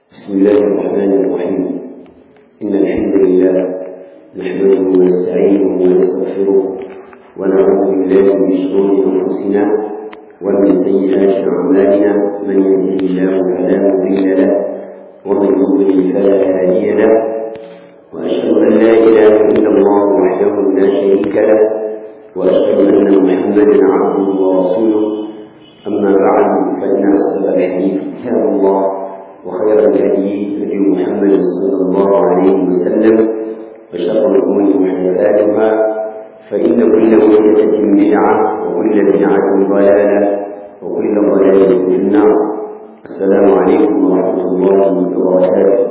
بسم الله الرحمن الرحيم إن الحمد لله نحمده ونستعينه ونستغفره ونعوذ بالله من شرور أنفسنا ومن سيئات أعمالنا من يهده الله فلا مضل له ومن يضلل فلا هادي له وأشهد أن لا إله إلا الله وحده لا شريك له وأشهد أن محمدا عبده ورسوله أما بعد فإن أصدق الحديث كتاب الله وخير الهدي هدي محمد صلى الله عليه وسلم وشر الأمور محدثاتها فإن كل محدثة بدعة وكل بدعة ضلالة وكل ضلالة في النار السلام عليكم ورحمة الله وبركاته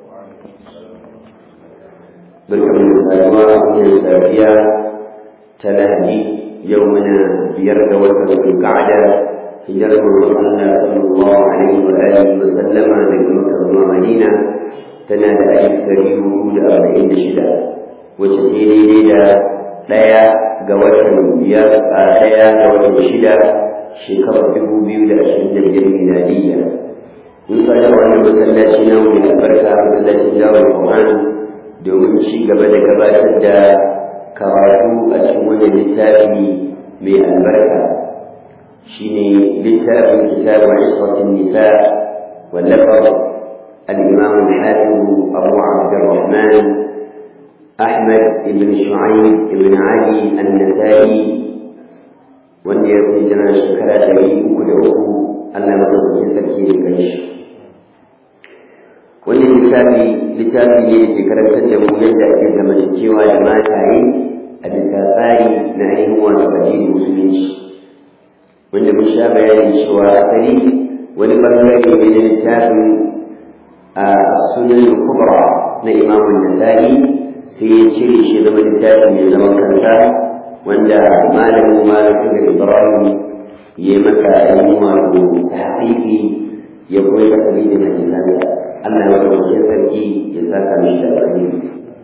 barkan da saduwa wannan safiya ta lahadi yau muna biyar da watan zulqa'ada hijirar manzon Allah sallallahu alaihi wa alihi wa sallama daga Makka zuwa Madina tana da alif dari hudu da arba'in da shida wacce ce daidai da ɗaya ga watan biyar a ɗaya ga watan shida shekarar dubu biyu da ashirin da biyar miladiyya mun tsaya wannan masallaci na mai albarka masallacin jawar Qur'an domin ci gaba da gabatar da karatu a cikin wannan littafi mai albarka shine littafin kitabu isratin nisa wallafar al-imam al-hafiz abu abdurrahman ahmad ibn shu'aib ibn ali an-nasai wanda ya fi jira shekara ɗari uku da uku allah madaukakin sarki ya kai shi wannan littafi littafi ne da ke karantar da mu yadda ake zamantakewa da mataye a bisa tsari na ainihin wato addinin musulunci wanda mun sha bayanin cewa asali wani bangare ne na littafin a sunan kubra na imamun nasa'i sai ya cire shi zama littafi mai zaman kansa wanda malamin malamin da ibrahim ya yi masa ainihin wato tahqiqi ya koyi da kalidin hadisansa Allah ya wajen sarki ya saka mishi da alheri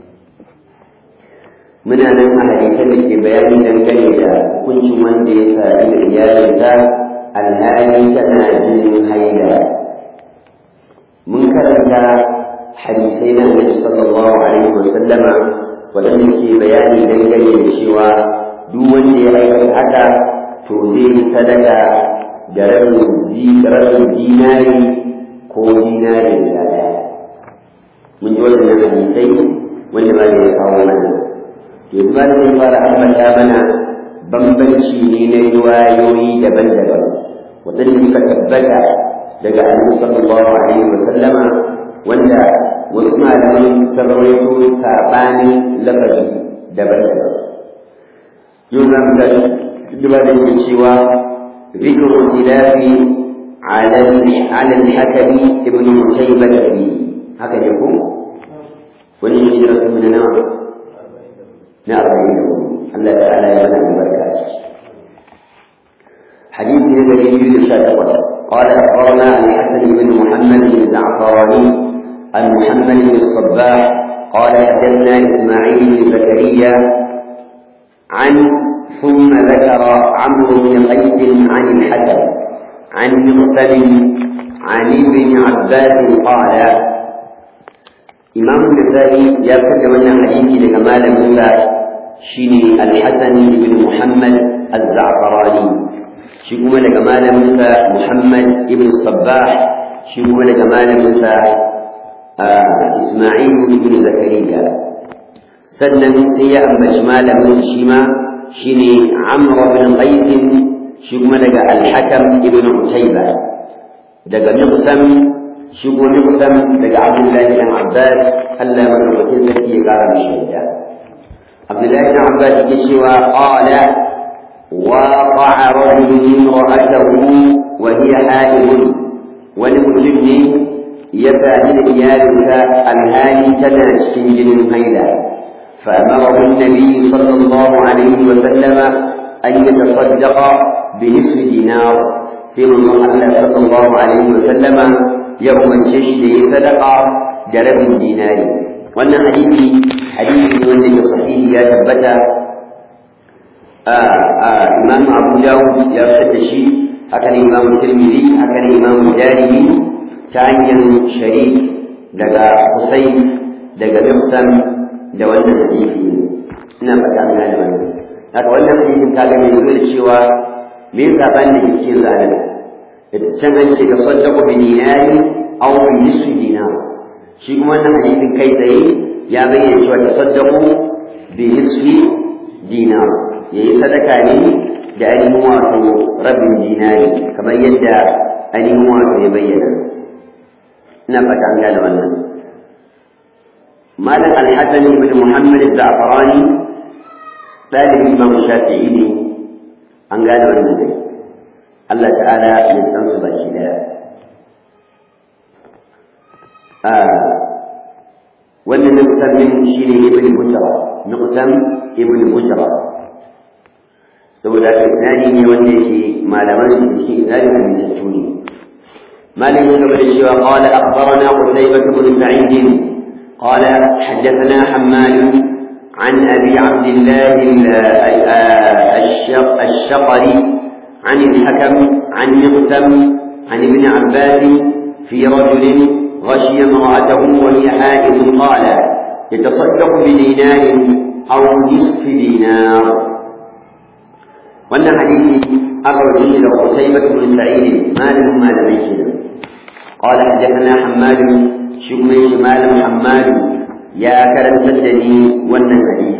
muna nan a hadisan da ke bayani dangane da hukuncin wanda ya sadu da iyalinsa alhali tana jinin haila mun karanta hadisai na annabi sallallahu alaihi wa sallama waɗanda ke bayani dangane da cewa duk wanda ya aikata haka to zai yi sadaka da rabin dinari ko dinari da ɗaya mun ji waɗannan hadisai wanda ba ya kawo mana yanzu ba zai fara ambata mana bambanci ne na riwayoyi daban-daban waɗanda suka tabbata daga annabi sallallahu alaihi wa sallama wanda wasu malamai sun rawaito sabanin lafazi daban-daban yau za mu tashi duba da yake cewa ذكر اختلاف على على الحكم ابن مشيبة فيه هكذا يقول ولهجرة من نوع نأربعين الله تعالى يمنع البركات حديث النبي يشاء قال أخبرنا عن الحسن بن محمد الزعفراني عن محمد بن الصباح قال حدثنا إسماعيل بن زكريا عن ثم ذكر عمرو بن قيس عن الحسن عن مقتل عن ابن عباس قال إمام النسائي يذكر من حديث لكمال موسى شيني الحسن بن محمد الزعفراني شيكما لكمال موسى محمد بن الصباح شيكما لكمال موسى آه إسماعيل بن زكريا سنن سيا أما شمال موسى شيما شيني عمرو بن قيس شيكما لك الحكم بن عتيبة daga Miqsam shigo Miqsam daga Abdullahi bin Abbas Allah madaukakin sarki ya kara mishi yadda Abdullahi bin Abbas yake cewa qala waqa'a rajulun imra'atahu wa hiya haidun wani mutum ne ya sadi da iyalinsa alhali tana cikin jinin haila فأمره النبي صلى الله عليه وسلم أن يتصدق بنصف دينار sai manzon Allah sallallahu alaihi wa sallama ya umarce shi da ya sadaka da rabin dinari wannan hadisi hadisi ne wanda ke sahihi ya tabbata a Imam Abu Dawud ya fitar da shi haka ne Imam Tirmidhi haka ne Imam Darimi ta hanyar sharif daga Husayn daga Miftam da wannan hadisi ina fata an gane wannan haka wannan hadisin ta ga mai zuwa da cewa me zaban da ke cikin zanen can an ce ka saddaqu bi dinari aw bi nisfi dinar shi kuma wannan hadisin kai tsaye ya bayyana cewa tasaddaqu bi nisfi dinar yayi sadaka ne da ainihin wato rabin dinari kamar yadda ainihin wato ya bayyana ina fata an gane wannan malam al-hasan ibn muhammad az-za'farani dalibin imam shafi'i ne an gane wannan dai Allah ta'ala ya san su baki daya wannan nuqsam min shine ibn bujra nuqsam ibn bujra saboda isnadi ne wanda yake malaman su shi isnadi ne mai tuni مالك بن الشيوى قال أخبرنا قتيبة بن سعيد قال حدثنا حماد عن أبي عبد الله الشقري عن الحكم عن مقسم عن ابن عباس في رجل غشي امرأته وهي حائض قال يتصدق بدينار أو نصف دينار وأن حديث أخرج إلى قتيبة بن سعيد ما له ما لم قال حدثنا حماد شكمي شمال حماد يا كرم سدني وأن حديث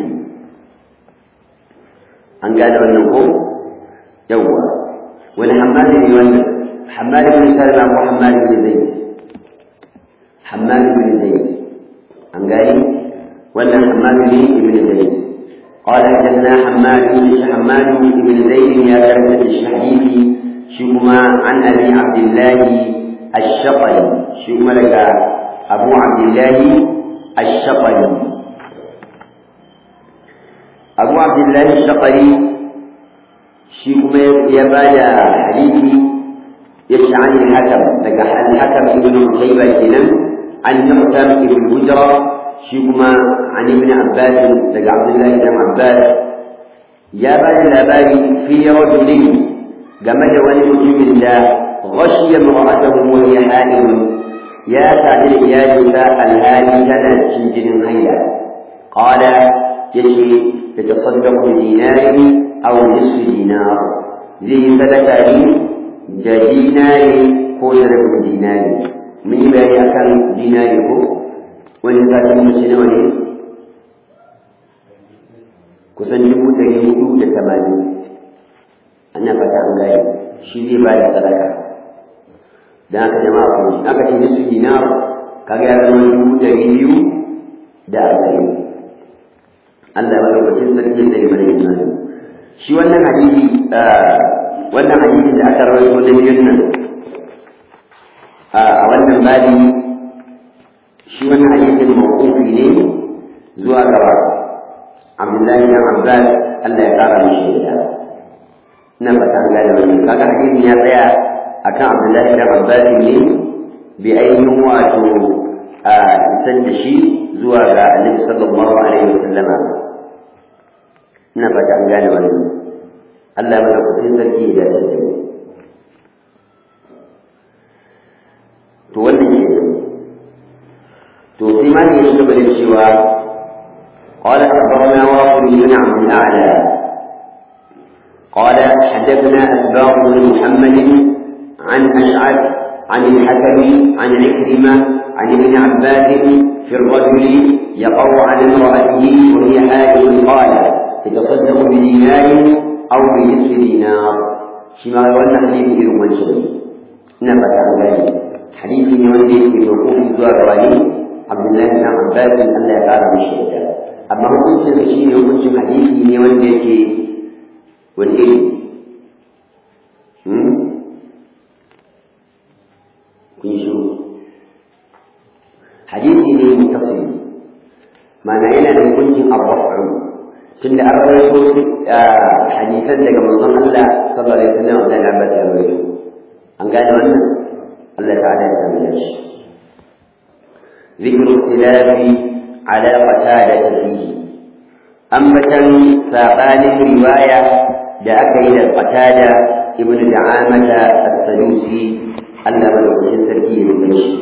أن قال وأنه يوه wani hammali ne wannan hammali bin salama ko hammali bin zaid hammali bin zaid an gani wannan hammali ne ibn zaid قال حدثنا حماد بن حماد بن زيد يا كرمة الشحيحي شكما عن ابي عبد الله الشقلي شكما لك ابو عبد الله الشقلي ابو عبد الله الشقلي shi kuma ya ba da hadisi ya ce an yi hakam daga al-hakam ibn Utayba kenan an Mu'tam ibn Hujra shi kuma an ibn Abbas daga Abdullah ibn Abbas ya ba da labari fi rajulin game da wani mutumin da ghashiya mar'atahu wa hiya halim ya sadu da iyalinsa alhali tana cikin jinin haila qala yace tatasaddaqu bi dinari aw nisfi dinar zai yi sadaka ne da dinari ko da rabin dinari mun yi bayani akan dinari ko wani zata mace nawa ne kusan dubu ɗari hudu da tamanin ana fata an gaya shi zai ba da sadaka don haka jama'a ko aka ce nisfi dinar kaga ya zama dubu ɗari biyu da arba'in Allah ya lokacin sarki zai mana imani shi wannan hadisi wannan hadisin da aka rawaito da biyun nan a wannan babi shi wannan hadisin mawqufi ne zuwa gaba Abdullahi bin Abbas Allah ya kara mishi da ina fata an gane wannan kaga hadisin ya tsaya akan Abdullahi bin Abbas ne bi ainihin wato a isar da shi zuwa ga Annabi sallallahu alaihi wasallama ina fata an gane wannan Allah ya mana kudin sarki da shi to wannan shi to sai ma ne shi gaba da cewa قال أخبرنا واصل بن عبد الأعلى قال حدثنا أسباط بن محمد عن أشعث عن الحكم عن عكرمة عن ابن عباس في الرجل يقع على امرأته وهي حائض قال يتصدق بدينار أو بنصف دينار شما يولى حديث إلى منشر نبت عن ذلك حديث يولي في وقوف الزوار عبد الله بن عباس أن لا يقال من الشهداء أما هو كنت شيء يقول حديث يولي في والإيه kun shiru hadisi ne muttasil ma'ana yana da hukuncin arrafu tunda an rawaito hadisan daga manzon Allah sallallahu alaihi wasallam da na bata rawaito an gane wannan Allah ta'ala ya sami shi ذكر اختلاف على قتادة فيه أنبتا ساقان رواية da aka yi da qatada ibnu da'amata as-sadusi Allah madaukakin sarki ya rubuta shi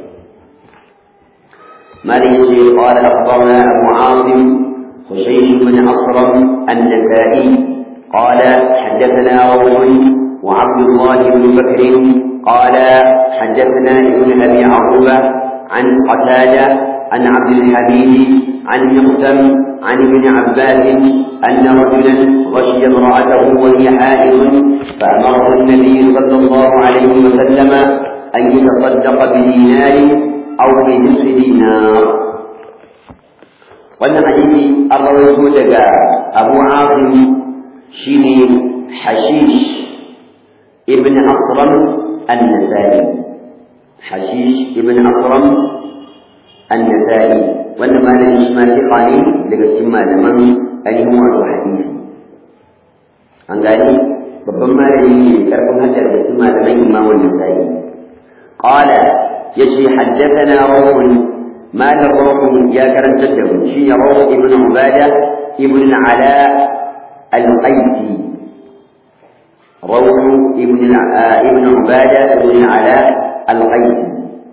مالك قال أخبرنا أبو عاصم خشيش بن أصرم النسائي قال حدثنا روح وعبد الله بن بكر قال حدثنا ابن أبي عروبة عن قتادة عن عبد الحميد عن مقسم عن ابن عباس أن رجلا غشي امرأته وهي حائض فأمره النبي صلى الله عليه وسلم أن يتصدق بدينار أو بنصف دينار wannan hadisi an rawaito daga Abu Asim shine Hashish ibn Asram an-Nasai Hashish ibn Asram an-Nasai wannan malami shi ma fiqa ne daga cikin malaman ainihin wato hadisi an gani babban malami ne karfin hajjar da cikin malaman Imam an-Nasai qala yace haddathana rawun مال الروح يا كرم جده شي روح ابن عبادة ابن العلاء القيسي روح ابن ابن عبادة ابن العلاء القيسي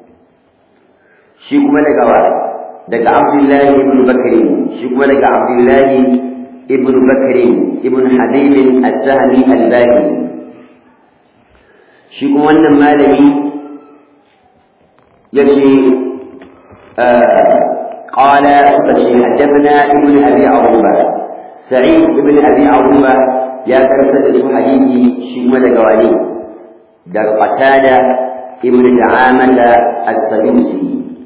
شي كما دغوا دغ عبد الله ابن بكر شي كما دغ عبد الله ابن بكر ابن حبيب السهمي الباهلي شي كما wannan malami yace قال حدثنا ابن ابي عروبه سعيد ابن ابي عروبه يا كرسل حديثي شيما دغواني دغ قتادة ابن دعامة السدوسي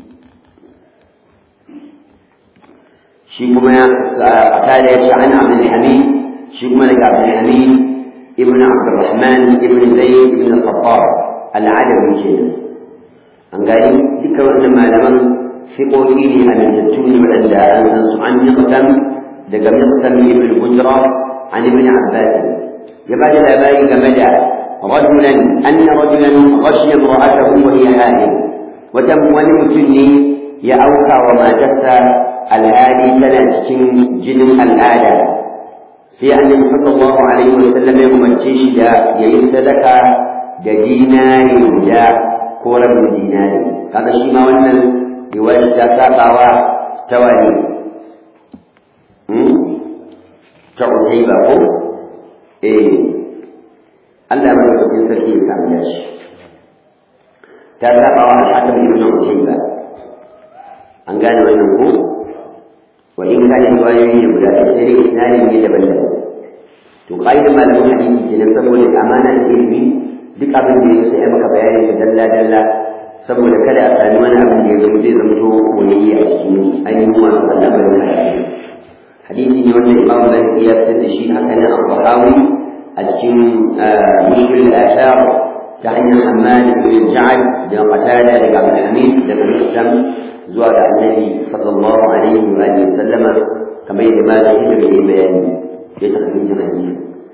شيكما قتادة عن عبد الحميد شيكما دغ عبد الحميد ابن عبد الرحمن ابن زيد ابن الخطاب العدوي كده an gani duka wannan malaman fiƙoƙi ne amintattu ne waɗanda an san su an miqsam daga miqsam ibn hujra an ibn abbas ya ba da labari game da rajulan anna rajulan ghashiya imra'atahu wa hiya haid wata wani mutum ne ya auka wa matarsa alhali tana cikin jinin al'ada sai annabi sallallahu alaihi wa sallam ya umarce shi da yayi sadaka da dinari guda ko rabin dinari kaga shi ma wannan riwayar ta sabawa ta wani ta ba ko eh Allah ya madaukakin sarki ya samu dashi ta sabawa al-hakim ibn Utayba an gane wannan ko wa in kana riwayoyi ne guda sai dai isnadin ne daban-daban to ƙa'idar malamin hadisi kenan saboda amana da ilimi duk abin da ya sai a maka bayani da dalla dalla saboda kada a sami wani abin da ya zama zai zamto koyayye a cikin ainihin wasu al'amarin hadisi hadisi ne wanda imam zai ya fitar da shi haka nan al-bahawi a cikin mushkil al-ashar ta hanyar hamad ibn ja'ad da qatada daga abdul hamid daga muslim zuwa ga annabi sallallahu alaihi wa sallama kamar yadda ma zai yi bayani ya takhrijin hadisi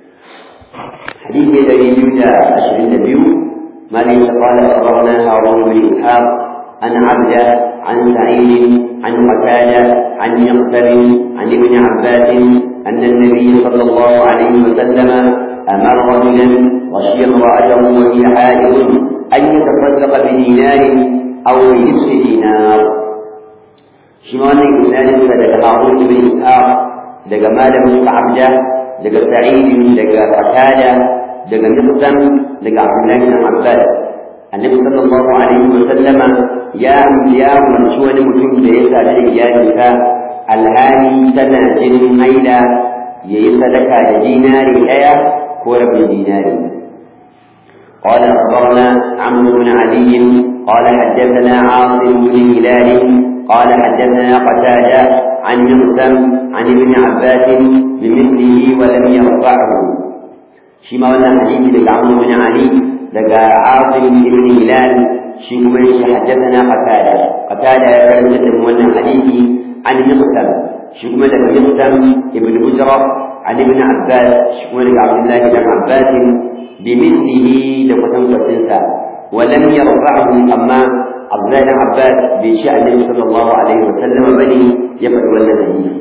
حديث الذي يبدا عشرين نبيه ما ليس قال اخبرنا هارون بن اسحاق عن عبده عن سعيد عن قتاده عن يقتل عن ابن عباس ان النبي صلى الله عليه وسلم امر رجلا غشي امراته وهي حائض ان يتصدق بدينار او بنصف دينار شمال الانسان فدك هارون بن اسحاق دك مال عبده daga sa'id daga qatada daga miqsam daga abdullahi bin abbas annabi sallallahu alaihi wa sallama ya ya umarci wani mutum da ya sadu da iyalinsa alhali tana jinin haila ya yi sadaka da dinari ɗaya ko rabin dinari قال أخبرنا عمرو بن علي قال حدثنا عاصم بن هلال قال حدثنا قتادة عن مقسم عن ابن عباس بمثله ولم يرفعه شيما ولا حديث لك عمرو بن علي لك عاصم بن هلال شيما حدثنا قتادة قتادة كلمة ولا حديث عن مقسم شيما لك مقسم ابن بجرة عن ابن عباس شيما لك عبد الله بن عباس بمثله لقتم فتنسى ولم يرفعه أما عبد الله بن عباس بشأن النبي صلى الله عليه وسلم بني يفعل ولا نهي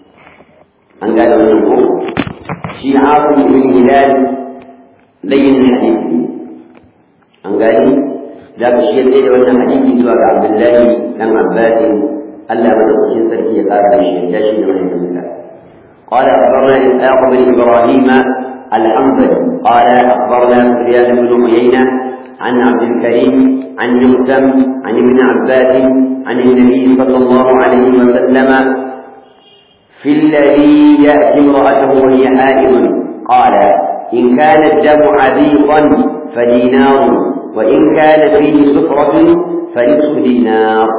an gane wannan ko shi asim ibn hilal layyin hadisi an gani ذاك الشيء الذي وانا حديثي سوى عبد الله بن عباس ألا من sarki ya ƙara da shi da shi da mahaifinsa قال أخبرنا إسحاق بن إبراهيم الحنظلي قال أخبرنا سفيان بن عيينة عن عبد الكريم عن يوسم عن ابن عباس عن النبي صلى الله عليه وسلم في الذي يأتي امرأته وهي حائض قال إن كان الدم عبيطا فدينار وإن كان فيه سفرة فنصف دينار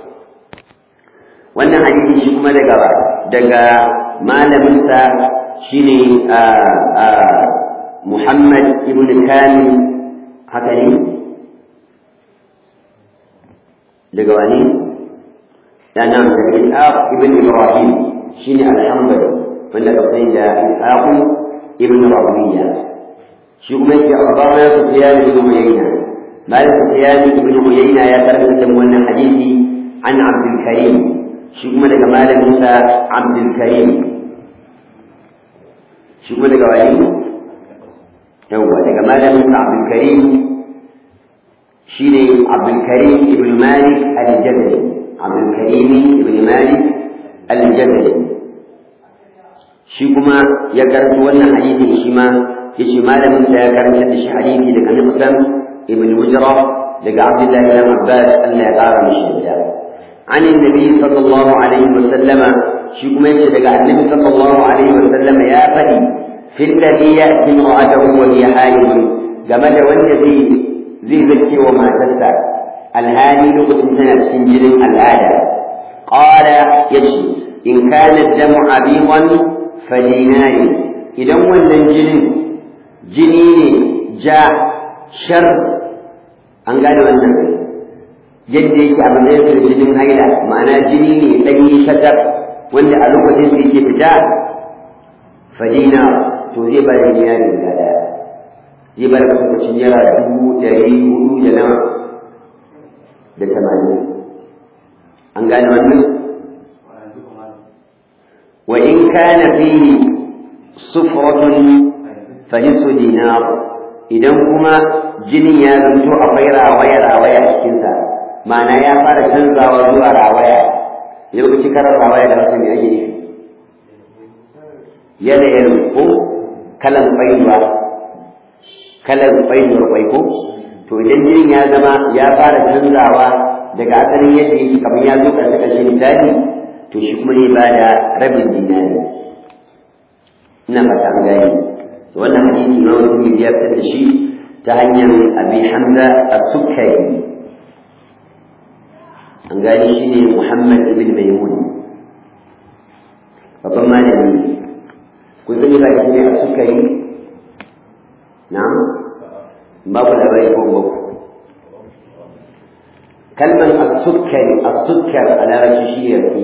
wannan hadisi shi kuma daga daga malaminsa shine Muhammad ibn Kamil haka ne daga wani da nan daga Ishaq ibn Ibrahim shine alhamdulillah wanda ka sani da Ishaq ibn Rabiya shi kuma yake akhbarana Sufyan ibn Uyayna Malik Sufyan ibn Uyayna ya karanta da wannan hadisi an Abdul Karim shi kuma daga malaminsa Abdul Karim shi kuma daga wani yawwa daga malaminsa Abdul Karim shi ne Abdul Karim ibn Malik al-Jabali Abdul Karim ibn Malik al-Jabali shi kuma ya karanta wannan hadisi shi ma yace malaminsa ya karanta da shi hadisi daga Muslim ibn Mujra daga Abdullah ibn Abbas Allah ya kara mishi da عن النبي صلى الله عليه وسلم شيكم يجد النبي صلى الله عليه وسلم يا فدي في الذي يأتي امرأته وهي حائض جمد والذي ذي ذكي وما تسع الهاني لقد سنة سنجل الآدى قال يجي إن كان الدم عبيضا فدينار إذا والنجل جنين جاء شر أن قالوا النبي yadda yake a matsayin da jinin haila ma'ana jini ne ɗanyi shatar wanda a lokacin da yake fita fadina to zai bar dinari guda ɗaya zai bar kusurcin yara dubu ɗari hudu da nawa da tamanin an gane wannan wa in kana fihi sufratun fa nisfu dinar idan kuma jinin ya zanto akwai rawaya rawaya a cikinsa ma'ana ya fara canzawa zuwa rawaya lokaci karar rawaya da wasu ne ake nufi yanayin ko kalan kwaiwa kalan kwaiwar kwai ko to idan jinin ya zama ya fara canzawa daga asalin yadda yake kamar ya zo ƙarshe ƙarshe misali to shi kuma ne ba da rabin dinari ina fata an gani wannan hadisi ma wasu ya fitar da shi ta hanyar abi hamza as-sukkari an gani shi ne Muhammad ibn Maimun babban malami ne kun sani ba shi ne a sukari na babu labari ko babu kalman as-sukkari as-sukkar a larabci shi ne rake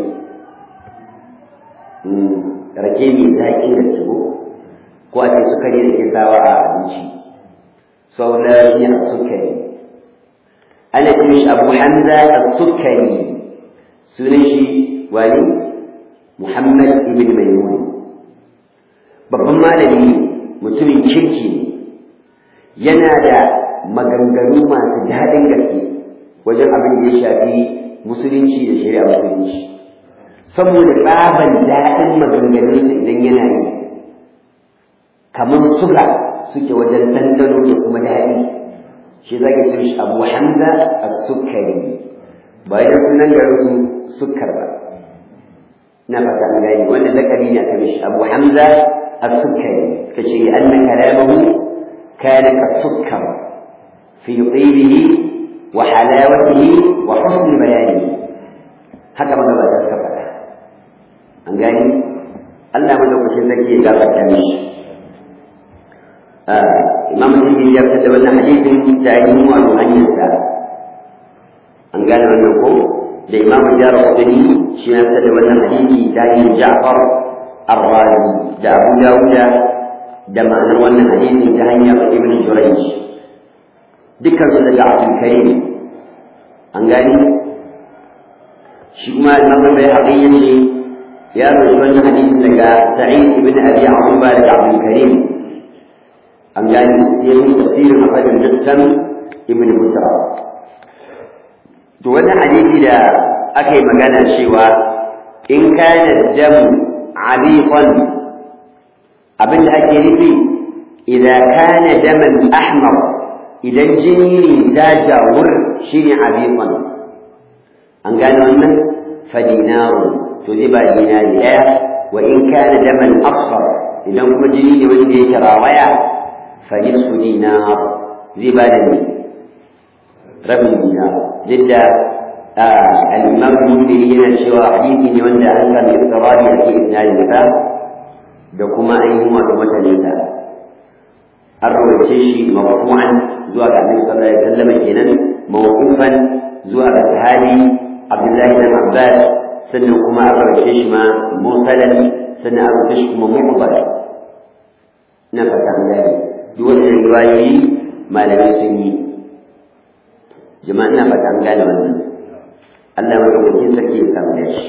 rake mai zaƙin da su ko a ce sukari da ke sawa a abinci sau da shi ne as-sukkari ana ce mishi abu hamza as-sukkari sunan shi wani muhammad ibn maimun babban malami mutumin kirki ne yana da maganganu masu daɗin gaske wajen abin da ya shafi musulunci da shari'a musulunci saboda tsaban daɗin maganganunsa idan yana yi kamar suga suke wajen ɗanɗano da kuma daɗi shi za ka ce shi abu hamza a sukari ba yana sunan garin su sukar ba na fata an gani wanda lakabi ne aka mishi abu hamza a sukari suka ce an na kalamahu kana ka sukkar fi tsibihi wa halawatihi wa husn bayani haka magabata suka faɗa an gani Allah madaukakin zaki ya gafarta mishi imam Tirmidhi ya fitar da wannan hadisin ta yi mu wato hanyarsa an gane wannan ko da imam Jarrahdani shi ya fitar da wannan hadisi ta yi Ja'far Ar-Razi da Abu Dawud da ma'anar wannan hadisin ta hanyar Ibn Jurayj dukkan su daga Abdul Karim an gani shi kuma imam bai haƙi yace ya rubuta wannan hadisin daga Sa'id ibn Abi Aruba daga Abdul Karim an gani sai mun tafsirin a fadin Jackson ibn Musa to wani hadisi da aka yi magana cewa in kana damu abiqan abin da ake nufi idan kana daman ahmar idan jini ne jajawur shine abiqan an gane wannan fadinaru to zai ba dinari daya wa in kana daman asfar idan kuma jini ne wanda yake rawaya fa nisfu dinar zai ba da ni rabin dinar duk da al-imam muslim yana cewa hadisi ne wanda an sami iftirabi a cikin isnadin sa da kuma ainihin wato mataninsa an rawace shi marfu'an zuwa ga annabi sallallahu alaihi wasallam kenan mawqufan zuwa ga sahabi Abdullahi bin Abbas sannan kuma an rawace shi ma mursalan sannan an rawace shi kuma muqbal na fata an gane duk wannan riwayoyi malamai sun yi jama'a ina fata an gane wannan Allah madaukakin sarki ya samu shi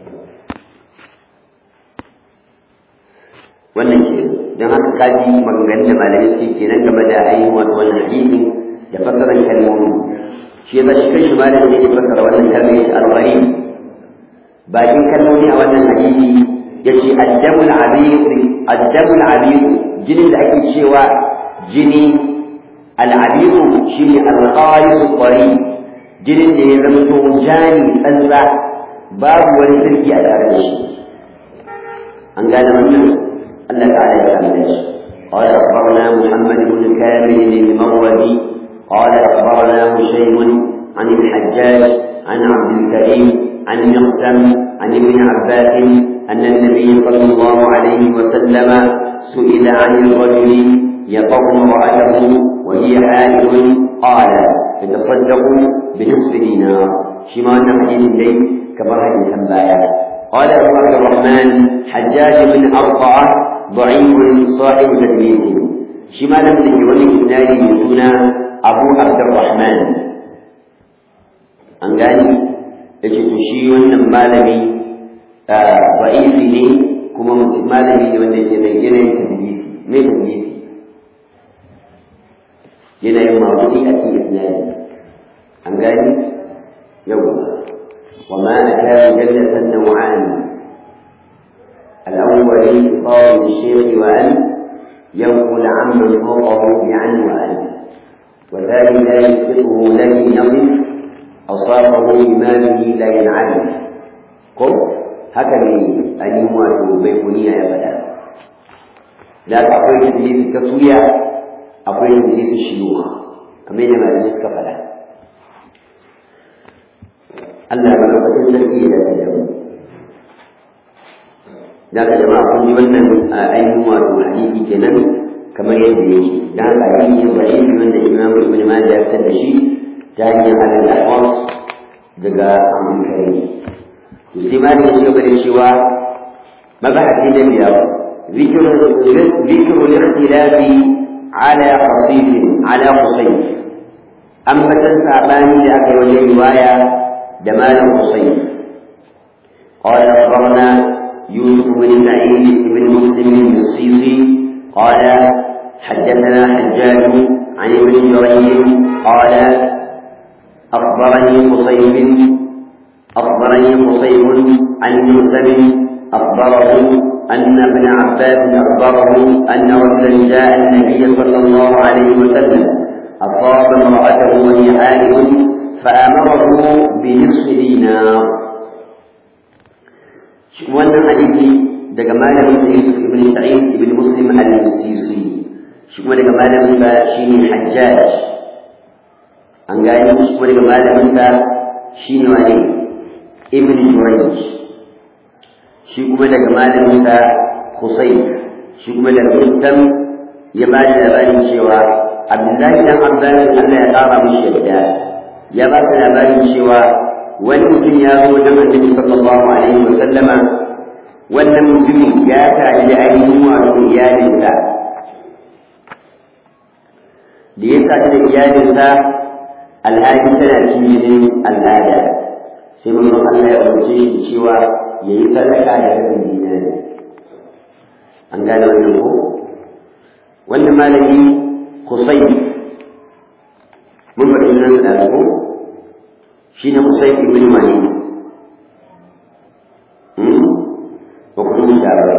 wannan ke don haka kaji maganganun da malamai suke kenan game da ainihin wato wannan hadisi da fassarar kalmomi shi yasa shi kanshi malamin ne ya fassara wannan kalmar yace al-gharib bakin kalmomi a wannan hadisi yace addamul abiq addamul abiq jinin da ake cewa jini al-abiq shine al-qaris qari jinin da ya zama to jani tsantsa babu wani sirki a tare da shi an gane wannan الله تعالى يسلمش قال أخبرنا محمد بن كامل المروزي قال أخبرنا هشيم عن الحجاج عن عبد الكريم عن مقسم عن ابن عباس أن النبي صلى الله عليه وسلم سئل عن الرجل يطع امرأته وهي حائض قال يتصدق بنصف دينار شمال حديث الليل كما حديث بايع قال أبو عبد الرحمن حجاج بن أرقعة ضعيف صاحب تدليس شمالا من ولي إسنادي يسون أبو عبد الرحمن an gani yake to shi wannan malami da'ifi ne kuma malami ne wanda ke da yanayin tadlisi me tadlisi yanayin mawdu'i a cikin isnadi an gani yau wa ma akara jannatan naw'an الأول إطار الشيخ وأن ينقل عمن فوقه بعن وأن وذلك لا يسقطه لكن يصف أصابه بماله لا ينعلم قل هكذا أن يموت بيكونية أبدا لا تقول تدليس التسوية أقول تدليس الشيوخ كما يجمع الناس كفلا Allah malaukakin sarki ya dace da mu da ka jama'a kun ji wannan ainihin wato hadisi kenan kamar yadda yake da haka hadisi ne sahihi wanda Imam Ibn Majah ya fitar da shi ta hanyar al-Ahwas daga Abu Karim to sai ma ne shi gaba cewa mabahati da biyar ذكر ذكر الاختلاف على قصيد على قصيد أما تنسى لأكل وجه رواية جمال قصيد قال أخبرنا يوسف بن سعيد بن مسلم السيسي قال حدثنا حجاج عن ابن جريج قال أخبرني قصيب أخبرني قصيب عن مسلم أخبره أن ابن عباس أخبره أن رجلا جاء النبي صلى الله عليه وسلم أصاب امرأته وهي حائض فأمره بنصف دينار wannan hadisi daga malamin Yusuf ibn Sa'id ibn Muslim al-Sisi shi kuma daga malamin sa shine Hajjaj an gani shi kuma daga malamin sa shine wani ibn Jurayj shi kuma daga malamin sa Husayn shi kuma daga Muslim ya ba da labarin cewa Abdullahi dan Abbas Allah ya kara mishi yadda ya ba da labarin cewa wani mutum ya zo wajen annabi sallallahu alaihi wa sallama wannan mutumin ya tare da ainihin wato iyalinsa da ya tare da iyalinsa alhaji tana cikin al'ada sai mamman Allah ya umarce shi cewa ya yi sadaka da rabin dinari an gane wannan ko wannan malami kusai mun faɗi nan da ko shine Usayd ibn Malik hmm wa kullu shara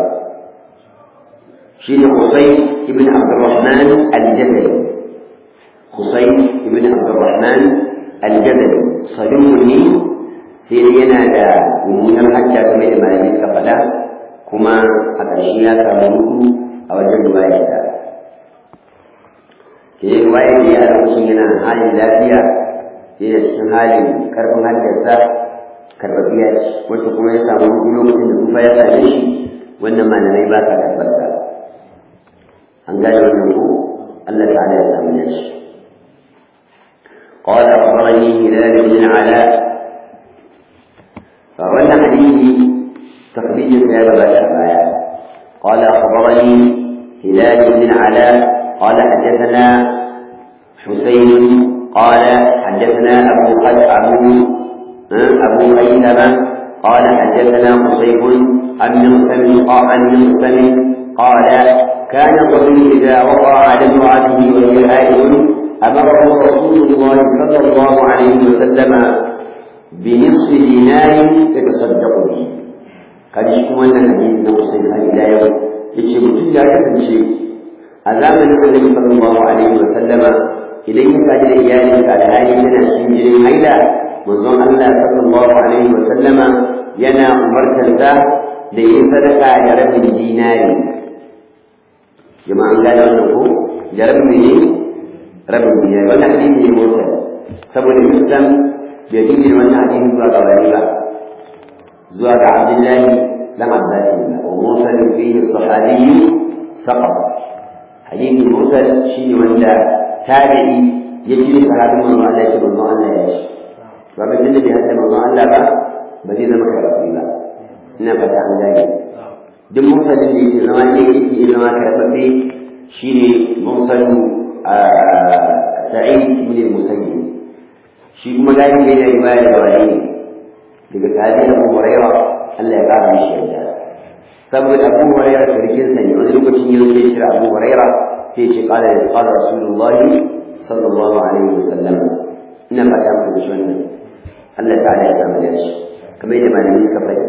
shine Usayd ibn Abdurrahman al-Jabali Usayd ibn Abdurrahman al-Jabali saduqun ne sai yana da mummunar hajja game da malamai suka faɗa kuma a ƙarshe ya samu hudu a wajen ruwayarsa ke yi ruwayar da ya a lokacin yana halin lafiya yana cikin halin karfin hajjarsa karɓaɓɓiya ce wacce kuma ya samu hudu lokacin da kufa ya same shi wannan malamai ba sa karɓarsa an gane wannan ko Allah ta'ala ya samu ya ce قال أخبرني هلال بن العلاء فولى حديث تخريج هذا الشبايا قال أخبرني هلال بن العلاء قال حدثنا حسين قال حدثنا أبو قد أبو أبو أيثم قال حدثنا قصيب عن مغسم عن مغسم قال كان الرجل إذا وقع على امرأته وهي حائض أمره رسول الله صلى الله عليه وسلم بنصف دينار يتصدق به قد يكون أن الحديث نقص إلى يوم yace mutum ya kasance a zamanin annabi sallallahu alaihi wa sallama idan ya kaji da iyalin ka alhali yana cikin jinin haila manzon Allah sallallahu alaihi wa sallama yana umartar da da yi sadaka da rabin dinari jama'an gane wannan ko da rabin ne rabin dinari wannan hadisi ne motsa saboda muslim bai jingina wannan hadisi zuwa ga wani ba zuwa ga Abdullahi dan Abbas wa mursal fihi sahabi saqat hadisi mursal shi wanda tabi'i ya ji sahabin manzo Allah ya ce manzo Allah ya ce ba ga tunda bai hadda manzo Allah ba ba zai zama karɓaɓɓe ba ina fata an gane duk mursalin da yake zama ne yake zama karɓaɓɓe shine mursalin Sa'id ibn al-Musayyib shi kuma gani ne da riwaya daga wani ne daga sahabi Abu Hurairah Allah ya kara mishi yarda saboda Abu Hurairah sarkin sa ne wani lokacin yau sai shira Abu Hurairah sai shi kala da qala Rasulullah sallallahu alaihi wasallam ina fata muku da shi wannan Allah ta'ala ya samu da shi kamar yadda malamai suka faɗi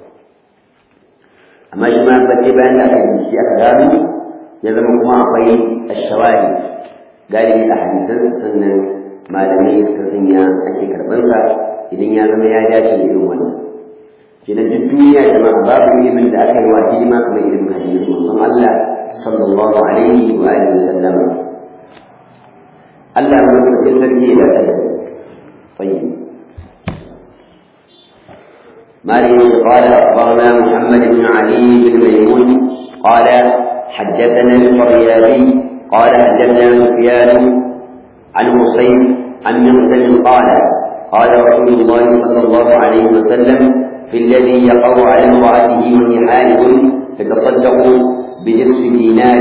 amma shi ma fate bayan da aka yi shi aka gano ya zama kuma akwai ashawari galibi a hadisan sannan malamai suka sanya ake karɓarsa idan ya zama ya dace da irin wannan kenan duk duniya jama'a babu ilimin da aka yi wa hidima kamar ilimin hadisi manzon Allah sallallahu alaihi wa alihi wasallam Allah ya rubuta sarki da kai tayyib مالك قال أخبرنا محمد بن علي بن ميمون قال حدثنا القريابي قال حدثنا سفيان عن حسين عن مغسل قال قال رسول الله صلى الله عليه وسلم في الذي يقع على امرأته وهي حائض فتصدق بنصف دينار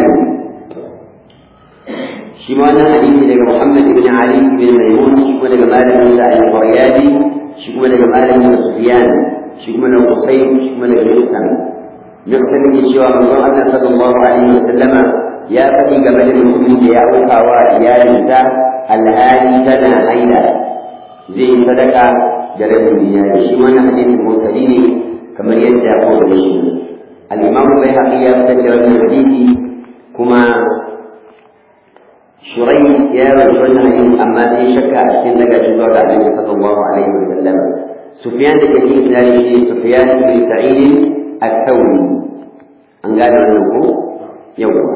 شمانا حديث لك محمد بن علي بن ميمون شكما لك مالك بن سعيد القريابي شكما لك مالك بن سفيان شكما لك حسين شكما لك مغسل مغسل يشوى من الله صلى الله عليه وسلم يا فدي قبل المسلمين يا أخوة يا نساء alhali tana haila zai yi sadaka da rabin dinari shi wannan hadisin mursali ne kamar yadda ya kawo da shi al-imamu bai haƙi ya fitar da wannan hadisi kuma shurai ya rawaito wannan hadisi amma sai shakka a cikin daga shi zuwa ga annabi sallallahu alaihi wa sallam sufyan da ke cikin dinari shi sufyan bin sa'id al-thawri an gane wannan ko yawwa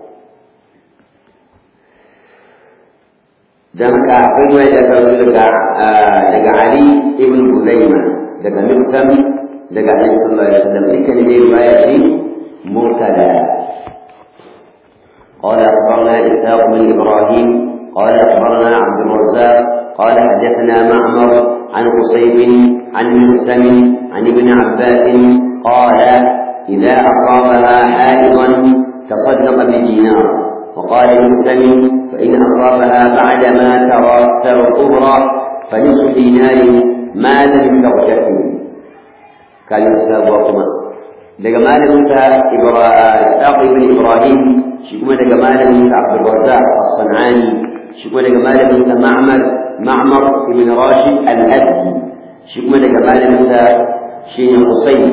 dan haka akwai wani da karatu daga daga Ali ibn Hudayma daga Miktam daga Annabi sallallahu alaihi wasallam dukkan ne riwaya ce mursala قال أخبرنا إسحاق بن إبراهيم قال أخبرنا عبد الرزاق قال حدثنا معمر عن قصيب عن مسلم عن ابن عباس قال إذا أصابها حائضا تصدق بدينار وقال المسلم فإن أصابها بعدما ترى ترى الكبرى فنصف دينار ما لم تغتسل قال الإسلام وكما daga malamin sa Ishaq ibn Ibrahim shi kuma daga malamin sa Abdul Razzaq As-Sanani shi kuma daga malamin sa Ma'mar معمر بن راشد الأزدي شكما لجمال موسى شين حسين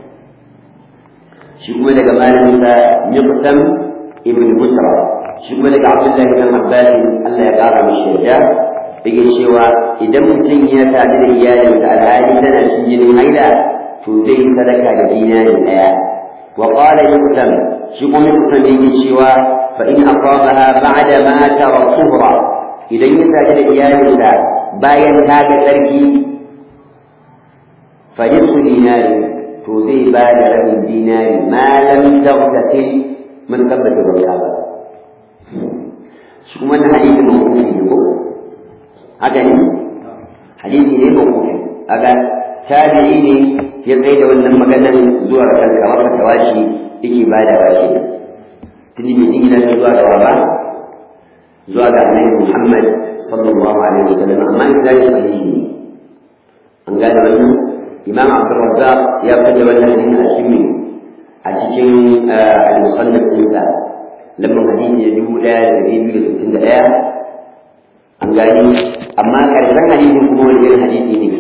شكما لجمال موسى مقسم ابن بسرى شكما لك عبد الله بن عباس الله يقارى بالشجاع yake cewa idan mutum ya sadu da iyalinsa alhali tana cikin jinin haila to zai yi sadaka da dinari ɗaya wa qala yuqsam shi kuma yuqsam yake cewa fa in aqamaha ba'da ma tara tuhra idan ya sadu da iyalinsa bayan ta ga tsarki fa nisfu dinari to zai ba da rabin dinari ma lam taghtasil mun tabbata ba ba shi kuma na hadisi mawqufi ne ko haka ne hadisi ne mawqufi kaga tabi'i ne ya tsaye da wannan maganar zuwa ga kanka maka tawashi yake bada bashi tuni bai jingina shi zuwa ga ba zuwa ga annabi Muhammad sallallahu alaihi wasallam amma idan sahihi ne an gane wannan imam Abdul Razzaq ya fada wannan hadisi a cikin a cikin al-musannaf ɗinsa lambar hadisi ya dubu ɗaya da ɗari biyu da sittin da ɗaya an gani amma ƙarshen hadisin kuma wani irin hadisi ne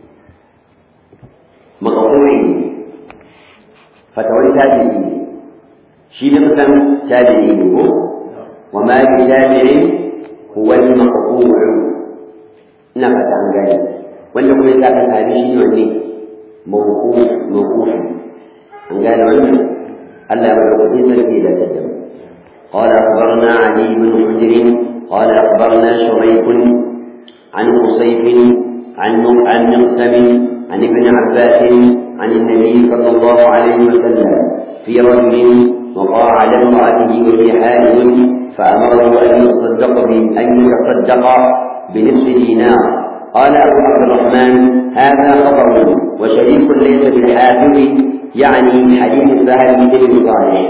makakuri ne fatawar tabi'i ne shi ne kusan tabi'i ne ko wa ma bi tabi'i huwa al-maqbul ina fata an gani wanda kuma ya saka tabi shi ne wanne mawquf mawquf an gane wannan Allah ya bada kudi sarki da tattaba قال أخبرنا علي بن حجر قال أخبرنا شريك عن قصيف عن عن مقسم عن ابن عباس عن النبي صلى الله عليه وسلم في رجل وقع على امرأته وهي حائل فأمره أن يتصدق أن يتصدق بنصف دينار قال أبو عبد الرحمن هذا خبر وشريك ليس بالحافظ يعني حديث سهل بن صالح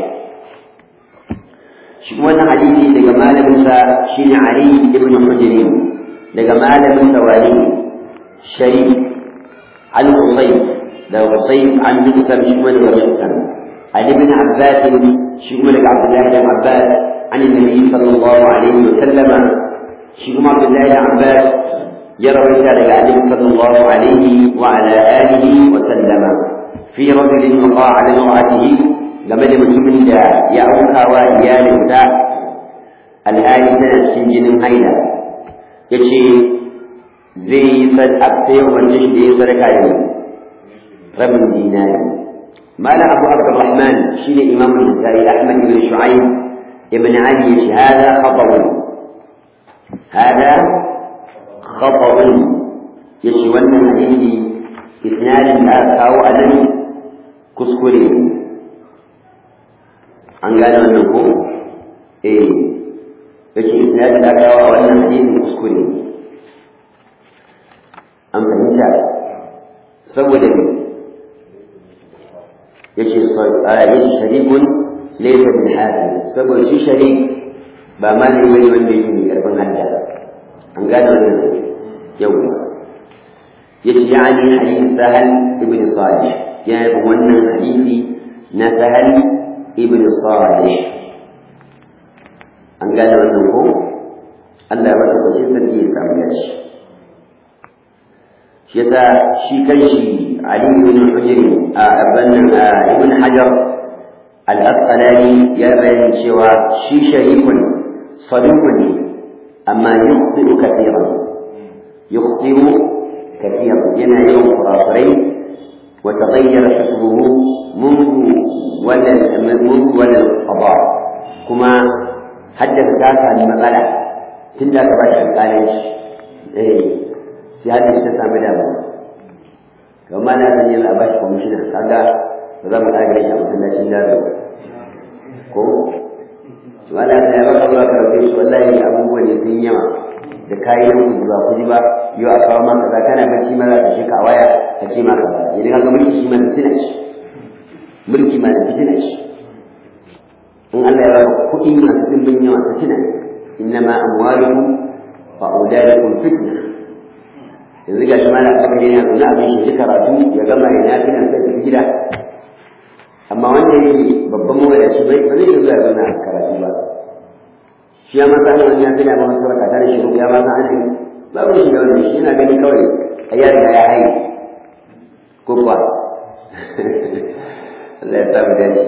shi wannan hadisi daga malaminsa shine Ali ibn Hujr daga malaminsa wali Sharif al-Qusayb da Qusayb an Musa shi kuma daga Musa Ali ibn Abbas shi kuma daga Abdullah ibn Abbas an Nabi sallallahu alaihi wasallam shi kuma Abdullah ibn Abbas ya rawaita daga Annabi sallallahu alaihi wa ala alihi wa sallama fi rajulin waqa'a ala imra'atihi game da mutumin da ya auka wa iyalinsa alhali tana cikin jinin haila ya ce zai yi sadaka ya umarci shi da ya sadaka da rabin dinari mala abu abdurrahman shi ne imam al-nasari ahmad ibn shu'aib ibn ali ya ce hada khata'un hada khata'un ya ce wannan hadisi isnadin da aka kawo a nan kuskure an gane wannan ko eh yace isnadin da kawo a wannan hadisin kuskure an fahimta saboda ne yace yace sharikun laysa bil hafiz saboda shi sharik ba malami bane wanda yake mai karfin hadda an gane wannan yau yace yani hadith sahal ibn salih ya yi wannan hadisi na sahal ibn salih an gane wannan ko Allah ya bata kwace sarki ya samu gashi shi yasa shi kanshi Ali ibn Hujr a abannan ibn Hajar al-Asqalani ya bayyana cewa shi sharikun sadukun ne amma yukhti'u kathiran yukhti'u kathiran yana yawan kurakurai wa taghayyara hukmuhu منذ ولا منذ ولا القضاء كما حدث ذاك المسألة تندى كباش القالش إيه سيادة تسامى دابا وما لا تنيا الأباش كومشنا كذا فذا ما أجري شيء مثل الله ko wala ta ya baka zuwa karfe shi wallahi abubuwan ne sun yawa da kayan ku ba ku ji ba yau a kawo maka za kana bacci ma za ka shi ka waya ka ce maka ba idan ka ga mulki shi ma fitina shi mulki ma da fitina shi in Allah ya baka kuɗi masu dimbin yawa fitina innama amwalukum wa auladukum fitna yanzu ga shi mana aka yana zaune abin shi karatu ya gama ya nafi nan sai tafi gida amma wanda yake babban mawadaci bai ba zai iya zuwa zauna a karatu ba shi ya masa ana wani ya fi da masu sarka ta da shi ya masa ana babu shi da wannan shi yana gani kawai a ya riga ya haye ko kuwa Allah ya sa mu dace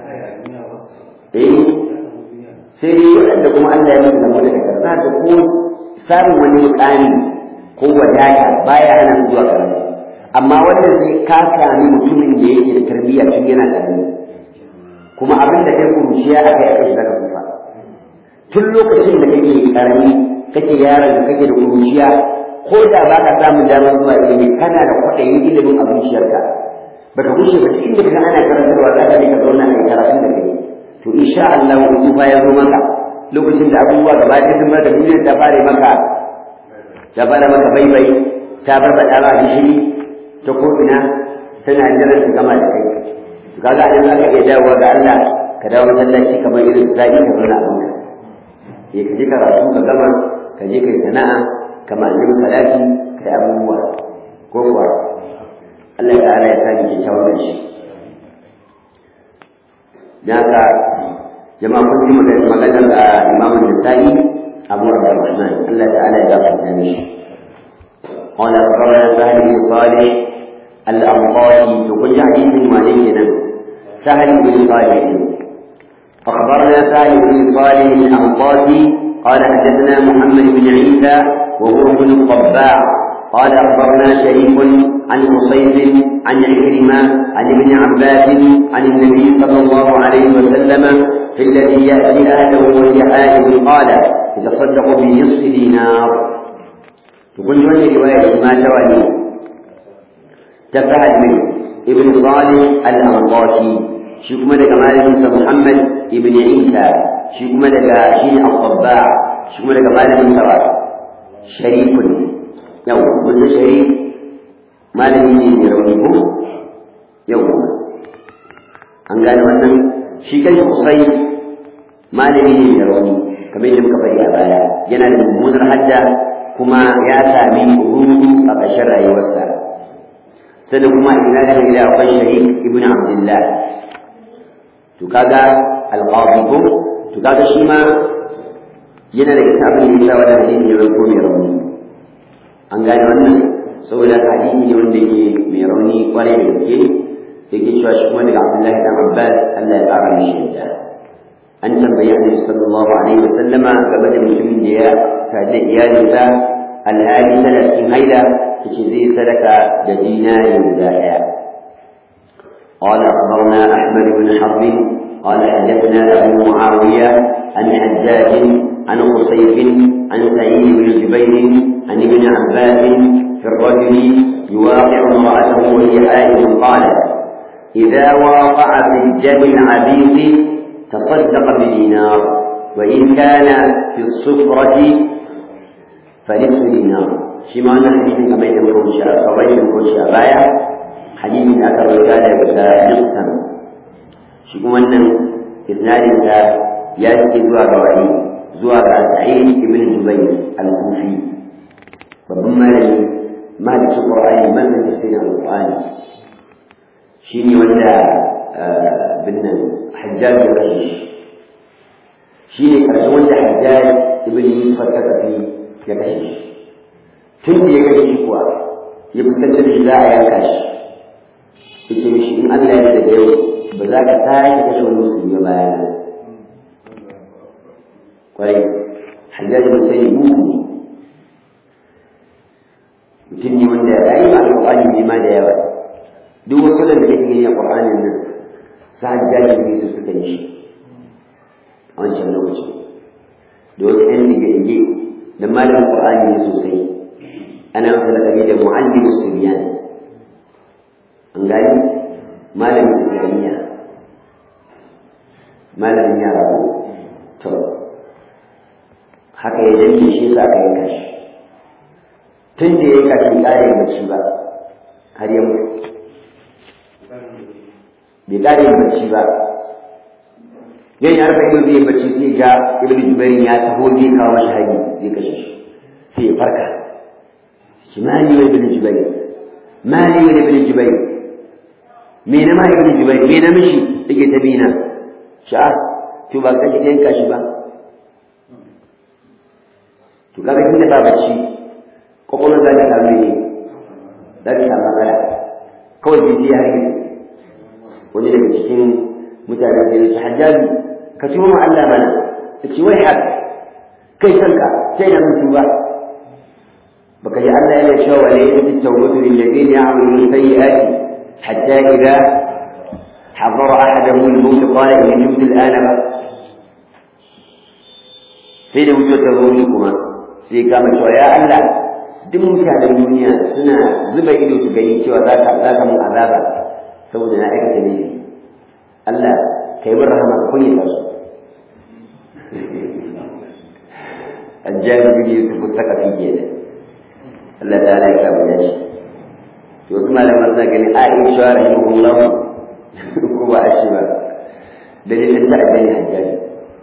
eh sai dai waɗanda kuma Allah ya musu da mutu daga za ka ko samun wani mukami ko wadata baya hana su zuwa karatu amma wanda zai ka sami mutumin da yake da tarbiyya tun yana karami kuma abin da kai kuruciya a kai a kai zaka kufa tun lokacin da kake karami kake yaron da kake da kuruciya ko da ba ka samun damar zuwa ilimi kana da kwaɗayin ilimin a zuciyarka baka gushe ba duk inda kaga ana karantarwa za ka je ka zauna a karatun da kai to insha Allah in fa ya zo maka lokacin da abubuwa gaba ɗaya sun da duniyar ta fare maka ta fara maka baibai ta bar ba ɗara gishiri ta ko ina tana jiran ta gama da kai to kaga idan za ka iya dawowa ga Allah ka dawo masallaci kamar irin su zaɓi ka zauna a banka ya ka je karatu ka gama ka je kai sana'a kamar annabi salati ka yi abubuwa ko kuwa Allah ta'ala ya sani kyakkyawan da shi da haka jama'a kun ji maganar da imamu Nasa'i Abu Abdurrahman Allah ta'ala ya gafarta mishi قال أخبرنا سهل بن صالح الأنصاري وكل حديث مالك سهل بن صالح أخبرنا سهل بن صالح الأنصاري قال حدثنا محمد بن عيسى وهو ابن الطباع قال أخبرنا شريك عن قصيد عن عكرمة عن ابن عباس عن النبي صلى الله عليه وسلم في الذي يأتي أهله وهي حائض قال يتصدق بنصف دينار تقول لي رواية ما توالي تفعل من ابن صالح الأنطاشي شكما لك مالك محمد ابن عيسى شكما لك شين الطباع شكما لك مالك شريك yau wanda shari malami ne mai rauni ko yau an gane wannan shi kan kusai malami ne mai rauni kamar yadda muka faɗi a baya yana da mummunar hadda kuma ya sami rudu a ƙarshen rayuwarsa sannan kuma ina da gida akwai shari ibn abdullah to kaga alqadi ko to kaga shi ma yana daga abin da yasa wannan hadisi ya zanto mai rauni an gane wannan saboda hadisi ne wanda ke mai rauni kwarai da gaske yake cewa shi kuma daga Abdullahi dan Abbas Allah ya ƙara mishi yadda an tambayi Annabi sallallahu alaihi wasallama game da mutumin da ya sadu iyalinsa alhali tana cikin haila yace zai sadaka da dinari guda ɗaya قال أخبرنا أحمد بن حرب قال حدثنا أبو معاوية عن حجاج عن قصيف عن سعيد بن جبير عن ابن عباس في الرجل يواقع امرأته وهي حائض قال إذا واقع في الجم العبيط تصدق بدينار وإن كان في الصفرة فنصف دينار شما أن الحديث كما يقول شاء فغير يقول شاء بايع حديث أكثر رسالة نقسم شكو أن إسناد يأتي زوا روائي زوا سعيد بن جبير الكوفي babban malami malikin qur'ani malamin tafsirin alqur'ani shine wanda binnan hajjaj ya kashe shi shine karshen wanda hajjaj ibn yusuf al-thaqafi ya kashe shi tun da ya kashe shi kuwa ya fuskantar shi za a yanka shi yace mishi in Allah ya daga yau ba za ka sake kashe wani musulmi bayan kwarai hajjaj bin sai mugu ne mutum ne wanda ya yi masu ƙwaƙwani ne ma da yawa duk wasu da kake gani a ƙwaƙwanin nan sa hajjaji ne su suka yi shi a wancan lokaci da wasu ɗan dige-dige da malamin ƙwaƙwani ne sosai ana masa laƙabi da mu'allim suriyan an gani malamin islamiyya malamin yara ko to haka ya danke shi sa aka yanka shi tun da ya yi kafin ƙare bacci ba har ya mutu bai ƙare bacci ba yan ya rufe ido zai bacci sai ga ibn jubair ya taho zai kawo mashi hari zai kashe shi sai ya farka shi mali wa ibn jubair mali wa ibn jubair me na ma ibn jubair me na mishi yake ta bina sha'a to ba kaje yanka shi ba to kaga tunda ba bacci kwakwalwar za ta samu ne za ta samu matsala kawai jiji ya rage wani daga cikin mutane da su hajjabi ka tuwo ma Allah mana ta ce wai haka kai kanka sai na mutu ba baka ji Allah yana cewa wa la yajid tawbatu lil ladina ya'maluna sayyi'ati hatta idza حضر أحدهم الموت قال إني مت الآن بقى sai da mutuwar ta zo kuma sai kama cewa ya Allah duk mutanen duniya suna zuba ido su gani cewa za ka za ka mun azaba saboda na aikata ne Allah kai min rahama ka kunya ta su Ajjabi bin Yusuf ta kafi kenan Allah ta'ala ya kama da shi to wasu malaman suna gani Aisha rahimahullah ko ba a shi ba dalilin ta addini hajjaji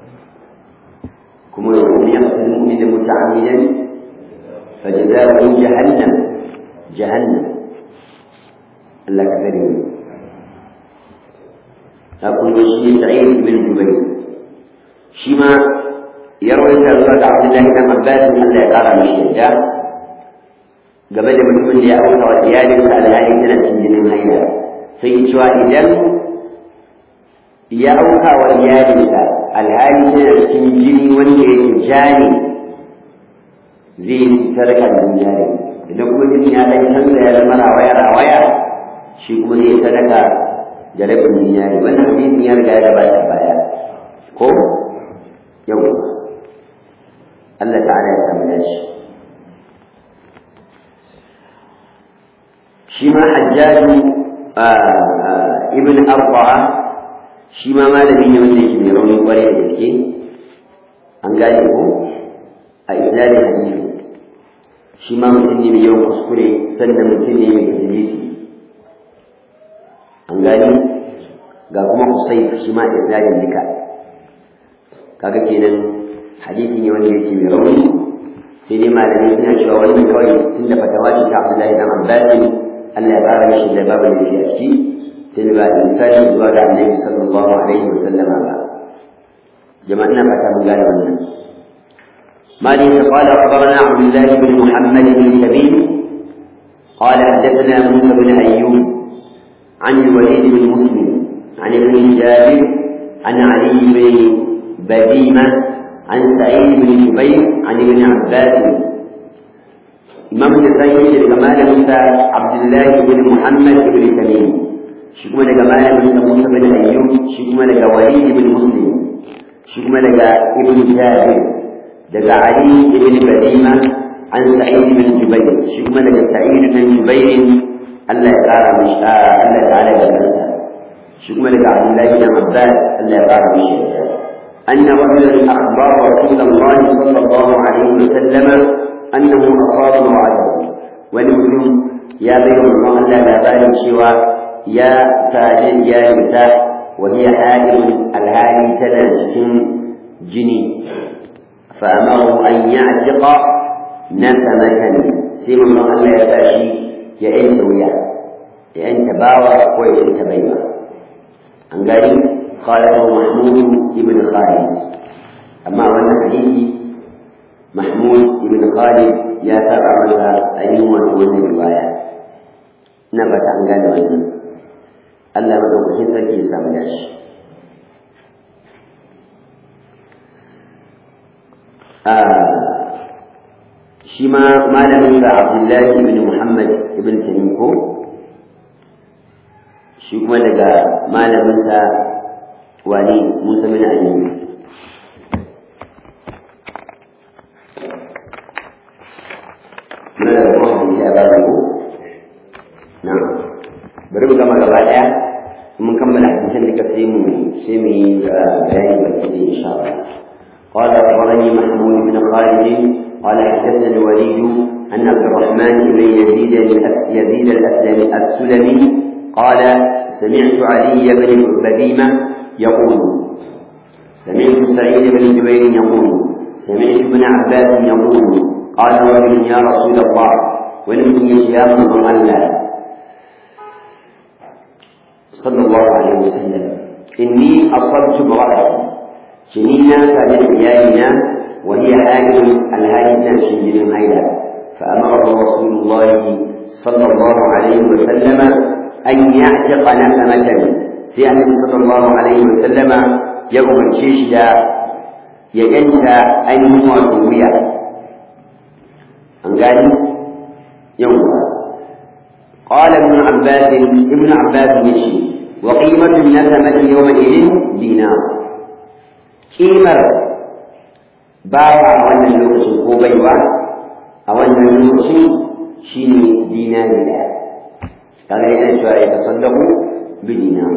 كما يقول يقتل المؤمن متعمدا فجزاؤه جهنم جهنم الله كريم أقول شيء سعيد بن جبير شما يروي عن عبد الله بن عباس أن لا يقرأ من الشجاع game da mutumin da ya auka wa iyalinsa alhali tana cikin jinin haila sai cewa idan ya auka wa iyalinsa alhali yana cikin jini wanda yake jani zai yi sadaka da jari idan kuma jini ya dan canza ya zama rawaya rawaya shi kuma zai sadaka da rabin dinari wannan hadisin ya riga ya gabata baya ko yau Allah ta'ala ya samu dashi shi ma hajjaju ibn arba'a shi ma malami ne wanda yake mai rauni kwarai da gaske an gane ko a isnadin hadisi shi ma mutum ne mai yawan kuskure sannan mutum ne mai hadisi an gane ga kuma kusai shi ma isnadin duka kaga kenan hadisi ne wanda yake mai rauni sai dai malamai suna cewa wannan kawai tunda fatawa ce ta Abdullahi dan Abbas Allah ya fara mishi da babu da a ciki sai ba misali zuwa ga Annabi sallallahu alaihi wasallama ba jama'a ina fata mun gane wannan مالك قال أخبرنا عبد الله بن محمد بن سبيل قال حدثنا موسى بن أيوب عن الوليد بن مسلم عن ابن جابر عن علي بن بديمة عن سعيد بن جبير عن ابن عباس إمام النسائي جمال موسى عبد الله بن محمد بن تميم شكما جمال موسى موسى بن أيوب شكما وليد بن مسلم شكما ابن جابر daga Ali ibn Badima an Sa'id ibn Jubayr shi kuma daga Sa'id ibn Jubayr Allah ya kara mishi Allah ta'ala ya kansa shi kuma daga Abdullah ibn Abbas Allah ya kara mishi أن رجلا أخبر رسول الله صلى الله عليه وسلم أنه أصاب امرأته ولمسلم يا بين الله لا بال سوى يا فاجر يا نساء وهي حائل الهالي تنازل جني فأمره أن يعتق نسمة سيما الله ألا يتاشي يا أنت وياه يا أنت باوى ويا أنت بيوى عن قال قال له محمود بن خالد أما وانا حديثي محمود بن خالد يا ترى ماذا أيوم وانا رواية نبت عن قال وانا ألا مدوكسين سكي سامداش shi ma malamin sa Abdullahi ibn Muhammad ibn Tamim ko shi kuma daga malamin sa wani Musa bin Ali muna da kuma hadisi a bayan ko na bari mu gama gaba daya mun kammala hadisan duka sai mu sai mu yi bayani baki da insha Allah قال أخبرني محمود بن خالد قال حدثنا الوليد أن عبد الرحمن بن يزيد يزيد الأسلمي السلمي قال سمعت علي بن بديمة يقول سمعت سعيد بن جبير يقول سمعت ابن عباس يقول قال رجل يا رسول الله ولم يا الله صلى الله عليه وسلم إني أصبت امرأتي جنينا فجد إيالنا وهي حائل الهادي تنشي من هيدا فأمره رسول الله صلى الله عليه وسلم أن يعتق نسمة سيعني صلى الله عليه وسلم يوم الشيشة يجنت أن يموتويا أنقال يوم قال ابن عباس ابن عباس يشي وقيمة النسمة يومئذ دينار قيمة باوع وانا اللوكس كوبيوة أو أن اللوكس شيني دينار لا قال إذا شاء يتصدق بدينار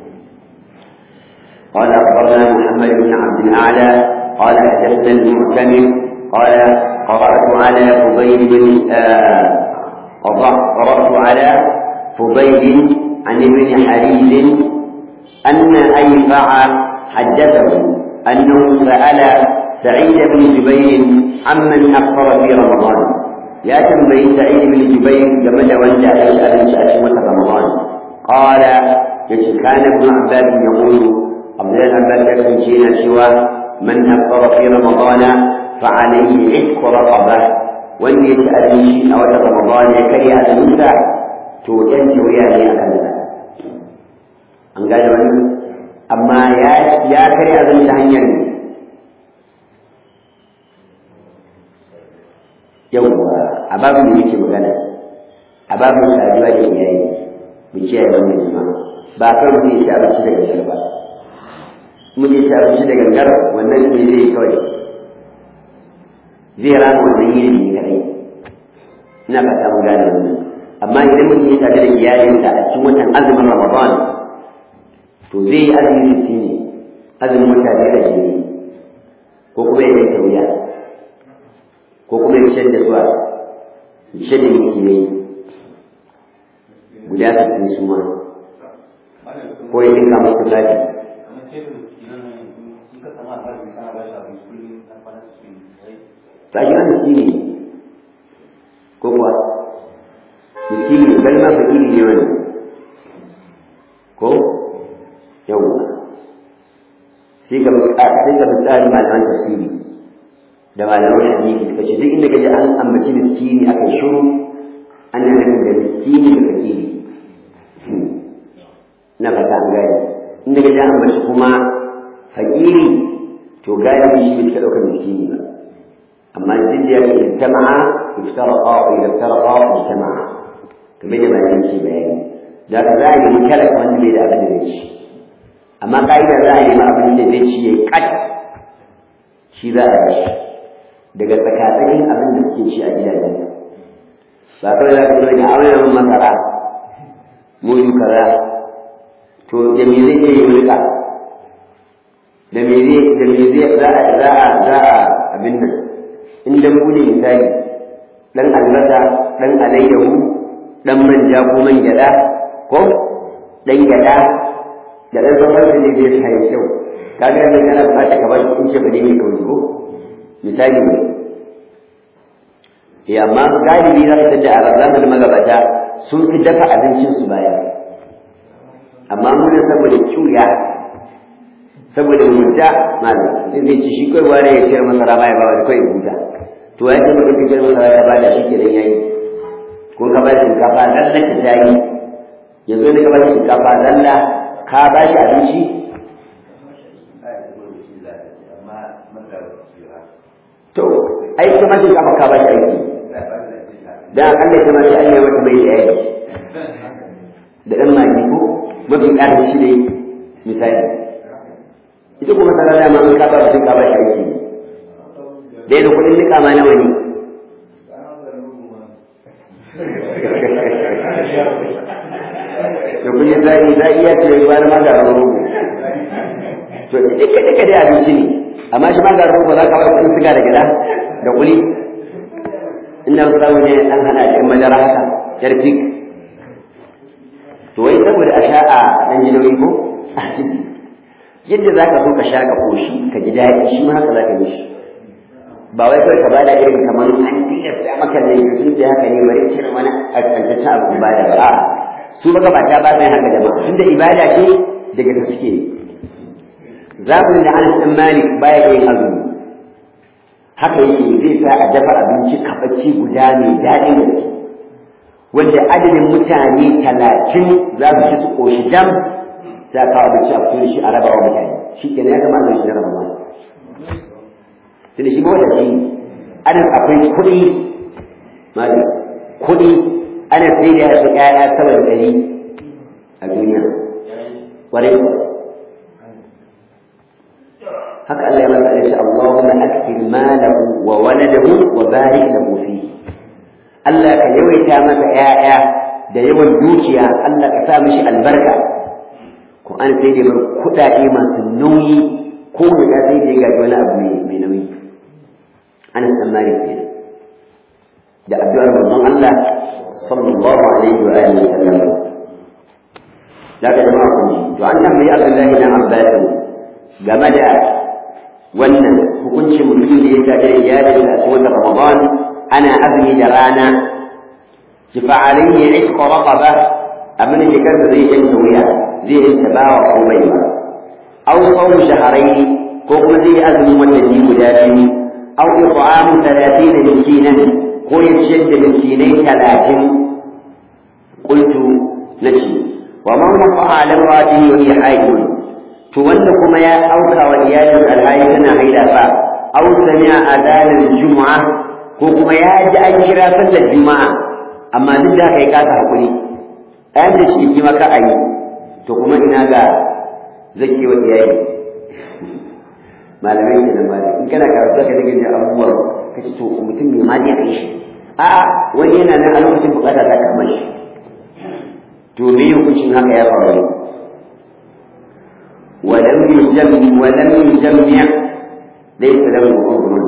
قال أخبرنا محمد بن عبد الأعلى قال حدثنا المعتمر قال قرأت على فضيل بن آه قرأت على فضيل عن ابن حريز أن أيفع حدثه أنه سأل سعيد بن جبير عمن أفطر في رمضان يا تنبي سعيد بن جبير جمد وانت أسأل سأشمة رمضان قال كان ابن عباس يقول عبد الله بن عباس يكون شيئا سوى من أفطر في رمضان فعليه عتق رقبه wanda ya ci abinci a wata ramadan ya karya azuminsa to ɗan wuya ne a kansa an gane wani amma ya karya azumin ta hanyar ne yawwa a babin da yake magana a babin saduwa da iyaye mu kiyaye wannan jima ba kan mu ya ci abinci da gangar ba mu ya ci abinci da gangar wannan ne zai kawai zai rana wannan yini ne kadai ina fata mun gane wannan amma idan mutum ya tare da iyalinsa a cikin watan azumin ramadan to zai yi azumi sittin ne azumin mutane da jini ko kuma ya yanke wuya ko kuma ya shan da zuwa ya shan da miskinai guda sittin su ma ko ya dinka musu zafi ta shi an miskini ko kuwa miskini bal ma fakiri ne wani ko yawwa sai ga sai ga misali malaman tafsiri da malaman hadisi kace duk inda kaje an ambaci miskini akan shiru ana nufin da miskini da fakiri na fata an gane inda kaje an ambaci kuma fakiri to galibi shi bai ɗaukar miskini ba amma duk da yake ijtama'a iftaraqa wa idza iftaraqa ijtama'a kamar da bayan shi bayani da ka za a yi mutalaka wanda bai da abin da zai ci amma ka'ida za a yi abin da zai ci ya yi kat shi za a yi daga tsakatsakin abin da suke ci a gidajen ba kawai za ka zo da auren masara mudu kaza to da me zai iya yi rika da me zai da me zai za a za a za a abin nan in da mu ne misali dan albasa dan alayyahu dan manja ko man gyada ko dan gyada da dan sauran da zai sai kyau kaga da kana bukata ka ba in ce bane mai kawai ko misali ne ya amma galibi za su tada a razan da magabata sun fi dafa abincin su baya amma mun saboda kiuya saboda mutta malam sai zai ci shi kai ware ya ciyar masara baya ba wani kai huta to ya ce mutum ciyar masara ya bada shi ke dan yayi ko ka ba shinkafa zalla ta tayi yanzu ne ka ba shinkafa zalla ka ba shi abinci to ai kuma shinkafa ka ba shi aiki dan akalla kuma sai an yi mata mai da yayi da dan magi ko mafi ƙarin shi ne misali ita kuma tsara da ma ka ba mutum ka ba shi aiki dai da kuɗin nika ma nawa ne to kun yi zai zai iya ce ba da magarin rogo to duka duka dai abinci ne amma shi magarin rogo za ka bar kuɗin siga da gida da kuli inda samu ne an hana shi madara haka yar fik to wai saboda a sha a ɗan jinoyi ko yadda za ka so ka sha ka koshi ka ji daɗi shi ma haka za ka yi shi ba wai kawai ka bada irin kamar an tilasta maka da yanzu da haka ne bari cire wani kantaccen abu ibada ba a su maka ba ta ba sai haka jama'a tunda ibada ce daga ta suke zamanin da Anas ɗan Malik baya yin azumi haka yake zai sa a dafa abinci kaɓaci guda mai daɗin gaske wanda adadin mutane talatin za su ci su ƙoshi jam sai a kawo abinci a fito da shi a raba wa mutane shi kenan ya gama abinci na raba ma tunda shi ma wata shi ana akwai kuɗi mali kuɗi ana sai da yasu ƴaƴa sama da ɗari a duniya ƙwarai haka Allah ya masa alaihi Allahumma akthir malahu wa waladahu wa barik lahu fihi Allah ka yawaita masa ƴaƴa da yawan dukiya Allah ka sa mishi albarka ko an sai da mar kuɗaɗe masu nauyi ko da sai da ga wani abu mai nauyi ana tsammani kenan da addu'ar manzon Allah sallallahu alaihi wa alihi wa sallam da ka jama'a kun ji to an tambayi Abdullahi dan Abbas game da wannan hukuncin mutum da ya tafi iyalin a cikin Ramadan ana azumi da rana ki fa'alin ya iska raqaba abin da kansa zai yanke wuya zai yanke bawa ko bai ba aw sawm shahrayn ko kuma zai azumi watanni guda biyu aw it'amu 30 miskinan ko ya ciyar da miskinai 30 qultu nace wa man waqa ala radihi wa hiya haidun to wanda kuma ya auka wa iyalin alhaji tana haida fa aw sami'a adanan jumu'ah ko kuma ya ji an kira sallar juma'a amma duk da kai kasa hakuri ɗayan da shi ki maka ayi to kuma ina ga zaki wa iyaye malamai ke nan malamai in kana karatu ka dinga jin abubuwa ka ce to mutum mai ma zai kai shi a'a wani yana nan a lokacin bukata ta kama shi to me hukuncin haka ya faru ولم يجمع ولم يجمع ليس له عذر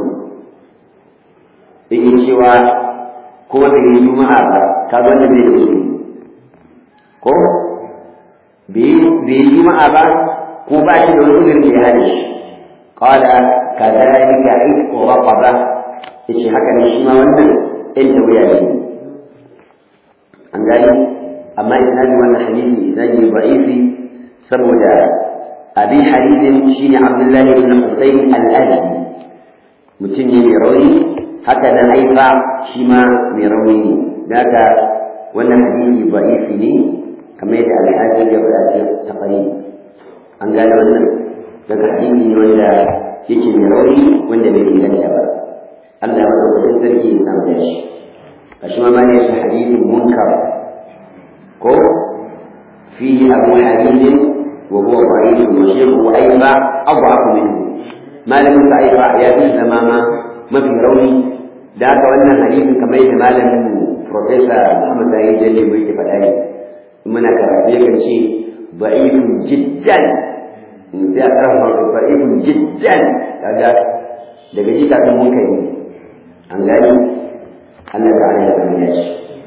yake cewa kuma bai yi juma'a ba ka wanda bai da uzuri ko bai yi juma'a ba ko ba shi da wani uzurin da ya hada shi qala kadhalika isqu raqaba yace haka ne shi ma wannan in da wuya ne an gani amma isnadi wannan hadisi isnadi da'ifi saboda abin hadisin shine abdullahi ibn husayn al-azdi mutum ne mai rauni haka nan haifa shi ma mai rauni ne daga wannan hadisi da'ifi ne kamar yadda alhaji ya faɗa sai tafari an gane wannan daga hadisi ne wanda yake mai rauni wanda bai inganta ba Allah ya madaukakin sarki ya samu da shi kashi ma ne shi hadisin munkar ko fihi abu hadisin wa huwa da'if wa shaykhu aifa adhafu minhu malamin sa aifa ya fi zamama mafi rauni da haka wannan hadisin kamar yadda malamin mu profesa Muhammad Sani Jalli mu yake faɗa ne muna karatu yakan ce da'ifun jiddan in sai a ƙarfafa da'ifun jiddan kaga daga ji kafin mun kai an gani Allah ta'ala ya sani ya ce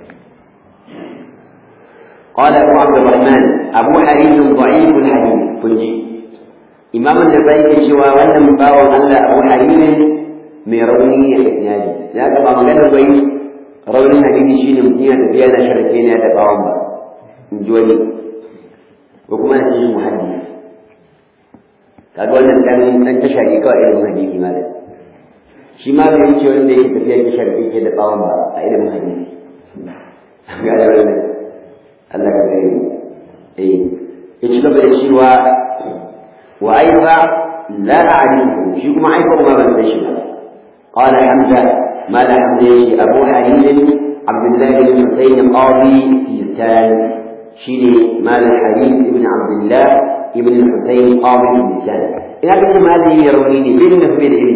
قال أبو عبد الرحمن أبو حريز ضعيف الحديث كنجي إمام النسائي شوى وأن مباوى أن أبو حريز mai rauni a isnadi ya ga ba maganar wai raunin hadisi shine mutum ya tafiya na sharake ne da bawon ba in ji wani ko kuma na cikin muhaddis kaga wannan dan dan tasha ne kawai ilimin hadisi ma da shi ma bai wuce wanda yake tafiya ke sharake ke da bawon ba a ilimin hadisi ga da wannan Allah ka gare eh ya ci gaba da cewa wa aifa la a'rifu shi kuma aifa kuma ban san shi ba قال حمزة ما لا حمزة أبو حليم عبد الله بن حسين قاضي كيستان شيلي مال حليم ابن عبد الله ابن الحسين قاضي كيستان إذا كنت مال يرونيني بين في العلم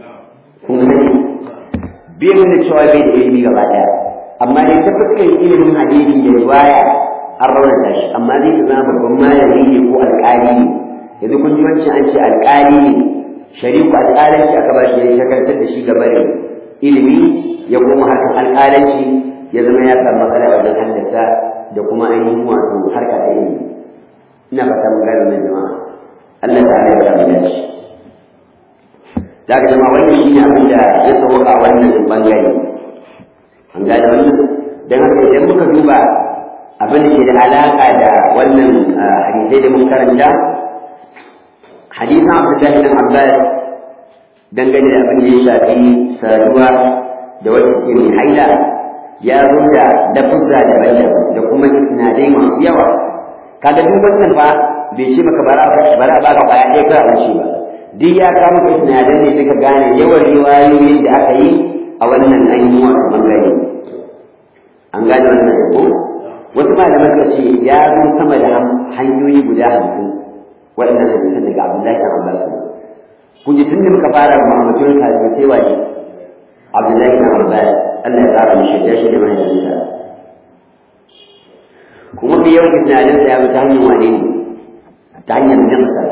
بين الشوائب العلمي وبعدها أما لتفكر علم حديثي رواية الرونة داش أما ذي تنام بما يزيد هو الكالي إذا كنت منشأ أنشأ الكالي shariku alƙalanci aka ba shi ya shagaltar da shi gaba da ilimi ya kuma harkar alƙalanci ya zama ya samu matsala wajen haddasa da kuma ainihin wato harka da ilimi ina fata mun gane wannan jama'a Allah ta'ala ya samu dace da jama'a wannan shine abin da ya sauka a wannan bangare an gane wannan dan haka idan muka duba abin da ke da alaka da wannan hadisai da muka karanta حديث عبد الله بن عباس dangane da abin da ya shafi saduwa da wata ke mai haila ya zo da lafuzza daban-daban da kuma sinadai masu yawa kaga duk wannan fa bai ce maka bara bara ba ka kwaya ɗaya kawai abinci ba duk ya kawo maka sinadai ne suka gane yawan riwayoyin da aka yi a wannan ainihin wato bangare an gane wannan ko wasu malaman suka ce ya zo sama da hanyoyi guda hamsin waɗannan hadisan daga Abdullahi bin Abbas kun ji tunda muka fara Muhammadun sahabi sai waje Abdullahi bin Abbas Allah ya tsara mishi da shi da mahaifinsa kuma bi yau tunanin sa ya bi ta hanyar wane ne ta hanyar nafsa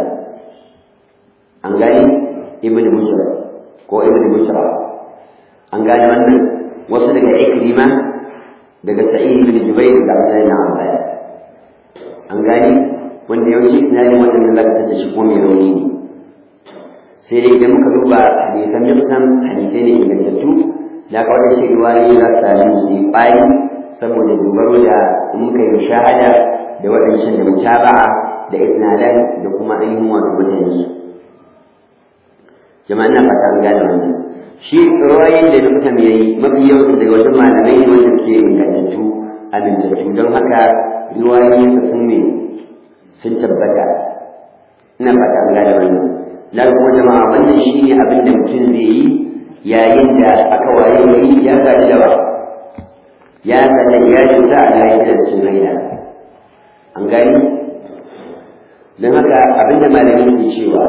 an gani ibn Mushra ko ibn Mushra an gane wannan wasu daga Ikrima daga Sa'id bin Jubair da Abdullahi bin Abbas an gani wanda yawanci tunanin wannan da zaka tace shi ko mai rauni ne sai dai idan muka duba hadisan nufsan hadisai ne ingantattu da ka wata ce riwayoyi za su sami su yi ƙwari saboda dogaro da in muka yi shahada da waɗancan da mutaba'a da isnadan da kuma ainihin wato mutane su jama'a ina fata an gane wannan shi riwayoyin da nufsan ya yi mafi yawan daga wasu malamai ne wanda suke ingantattu amintattu don haka riwayoyin sa sun ne sun tabbata ina fata an gane wannan na kuma jama'a wannan shi ne abin da mutum zai yi yayin da aka waye gari ya gaji da ba ya gaji ya shuta a yayin da sun haila an gani don haka abin da malamin ke cewa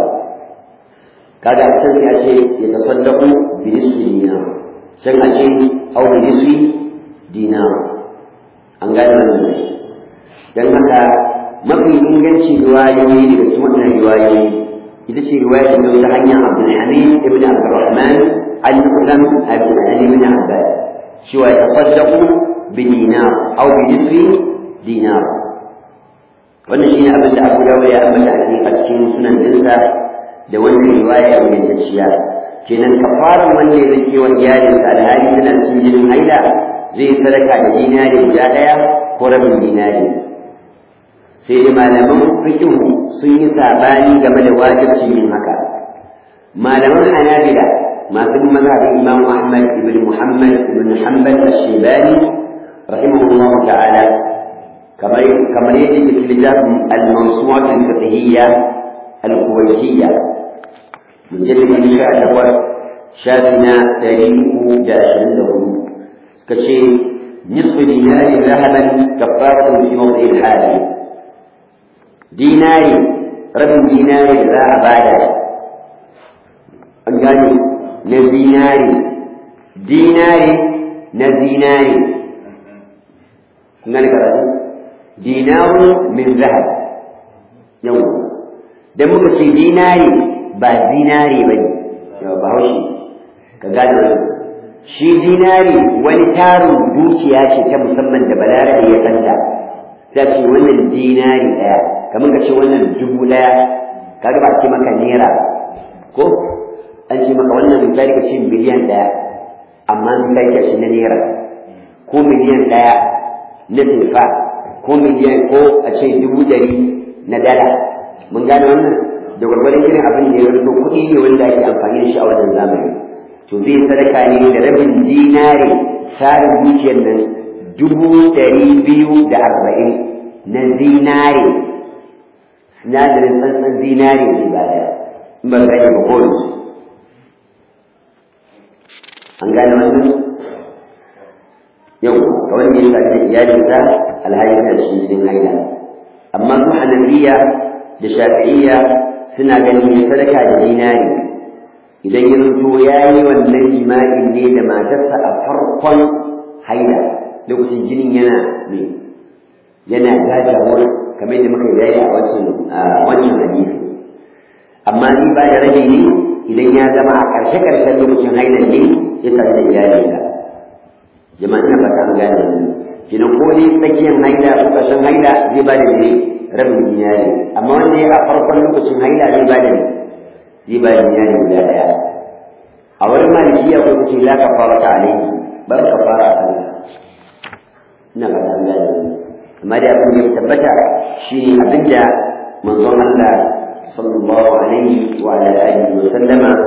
kaga a can ya ce ya tasaddaku bi nisfi dinar can a ce au bi nisfi dinar an gani wannan don haka mafi inganci riwayoyi daga cikin wannan riwayoyi ita ce riwaya da ta hanyar Abdulhamid ibn Abdurrahman al-Qulam ibn Abbas cewa ya tasaddaqu bi dinar aw bi nisfi dinar wannan shine abin da Abu Dawud ya ambata a cikin sunan dinsa da wannan riwaya ingantacciya kenan kafaran wanda ya zake wa iyalinsa alhali tana cikin jinin haila zai sadaka da dinari guda ɗaya ko rabin dinari sai da malaman fiqh sun yi sabani game da wajibcin yin haka malaman hanabila masu mazhabin imam ahmad ibn muhammad ibn hanbal ash-shaybani rahimahullahu ta'ala kamar kamar yadda ke cikin littafin al-mawsu'at al-fiqhiyya al-kuwaitiyya mujallad na sha takwas shafi na ɗari uku da ashirin da hudu suka ce nisfu dinari zahaban kafaratun fi mawdi'il hali dinari rabin dinari da za a bada an gane na zinari dinari na zinari kun gane karatu dinaru min zahab yau da muka ce dinari ba zinari ba ne yau ba haushi ka gane wani shi dinari wani tarin dukiya ce ta musamman da balarabe ya santa sai ce wannan dinari ɗaya kamar ka ce wannan dubu ɗaya kaga ba ce maka naira ko an ce maka wannan misali ka ce miliyan ɗaya amma misali ka ce na naira ko miliyan ɗaya na sefa ko miliyan ko a ce dubu ɗari na dala mun gane wannan da gwargwadon irin abin da ya rasu kuɗi ne wanda ake amfani da shi a wajen zamani to zai sadaka ne da rabin dinari tsarin dukiyar nan dubu ɗari biyu da arba'in na zinare sinadarin tsantsan zinare ne ba da in ba gane ba ko an gane wannan yau ga wanda ya shafi iyalinsa alhali da shi cikin haila amma su hanafiya da shafi'iyya suna ganin ya sadaka da zinare idan ya rubuto ya yi wannan jima'in ne da matarsa a farkon haila lokacin jinin yana ne yana gajawar kamar yadda muka yi a wancan wancan hadisi amma ni ba da rage ne idan ya zama a ƙarshe ƙarshen lokacin haila ne ya sami da iyalinsa jama'a ina fata an gane ne kina ko ne tsakiyar haila ko ƙarshen haila zai ba da ne rabin iyali amma wanda ya a farkon lokacin haila zai ba da ne zai ba da iyali guda ɗaya a wurin malikiya ko kace la kafara ta alaihi ba kafara a kanka ina fata an gane ne amma da abin da ya tabbata shi abin da manzon Allah sallallahu alaihi wa ala alihi wa sallama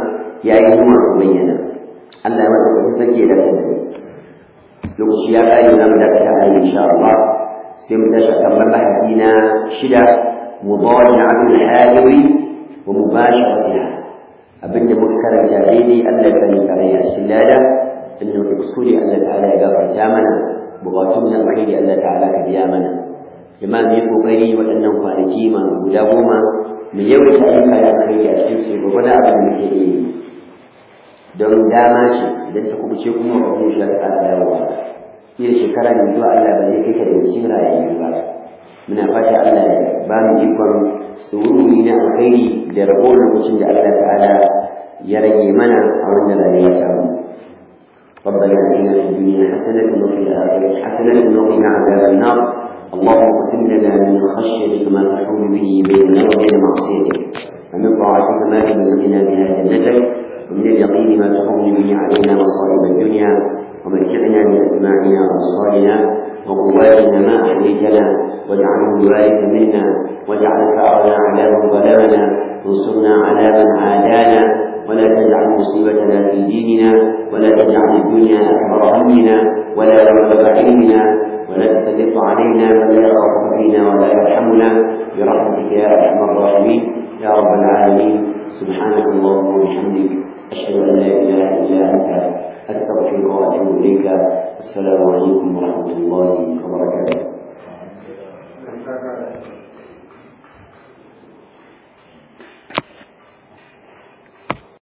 ya yi kuma bayyana Allah ya mata kuma take da kai lokaci ya kai na mu da ta ayi insha Allah sai mu tashi kan bahasi na shida mudawwa'atul halawi wa mubasharatiha abinda muka karanta daidai Allah ya sani kare a cikin lada inda muka kuskure Allah ta'ala ya gafarta mana bukatun na alkhairi Allah ta'ala ka biya mana jama'a mu yi kokari waɗannan kwanaki ma guda goma mu yawaita ayyuka da alkhairi a cikin su gobe da abin da muke yi don dama ce idan ta kubuce kuma ba kuma shi ta ƙara dawowa iya shekara mai zuwa Allah ba zai kai ka da cikin rayuwa ba muna fata Allah ya ba mu ikon tsururi na alkhairi da ragowar lokacin da Allah ta'ala ya rage mana a wannan rayuwa ta mu ربنا اتنا في الدنيا حسنه وفي الاخره حسنه وقنا عذاب النار اللهم اقسم لنا من خشيتك ما تحول به بيننا وبين معصيتك ومن طاعتك ما تبلغنا بها جنتك ومن اليقين ما تحول به علينا مصائب الدنيا ومتعنا باسماعنا وابصارنا وقواتنا ما احييتنا واجعله الوارث منا واجعل ثارنا على من ظلمنا وانصرنا على من عادانا ولا تجعل مصيبتنا في ديننا ولا تجعل الدنيا اكبر همنا ولا مبلغ علمنا ولا تسلط علينا من لا يخاف فينا ولا يرحمنا برحمتك يا ارحم الراحمين يا رب العالمين سبحانك اللهم وبحمدك اشهد ان لا اله الا انت استغفرك واتوب اليك السلام عليكم ورحمه الله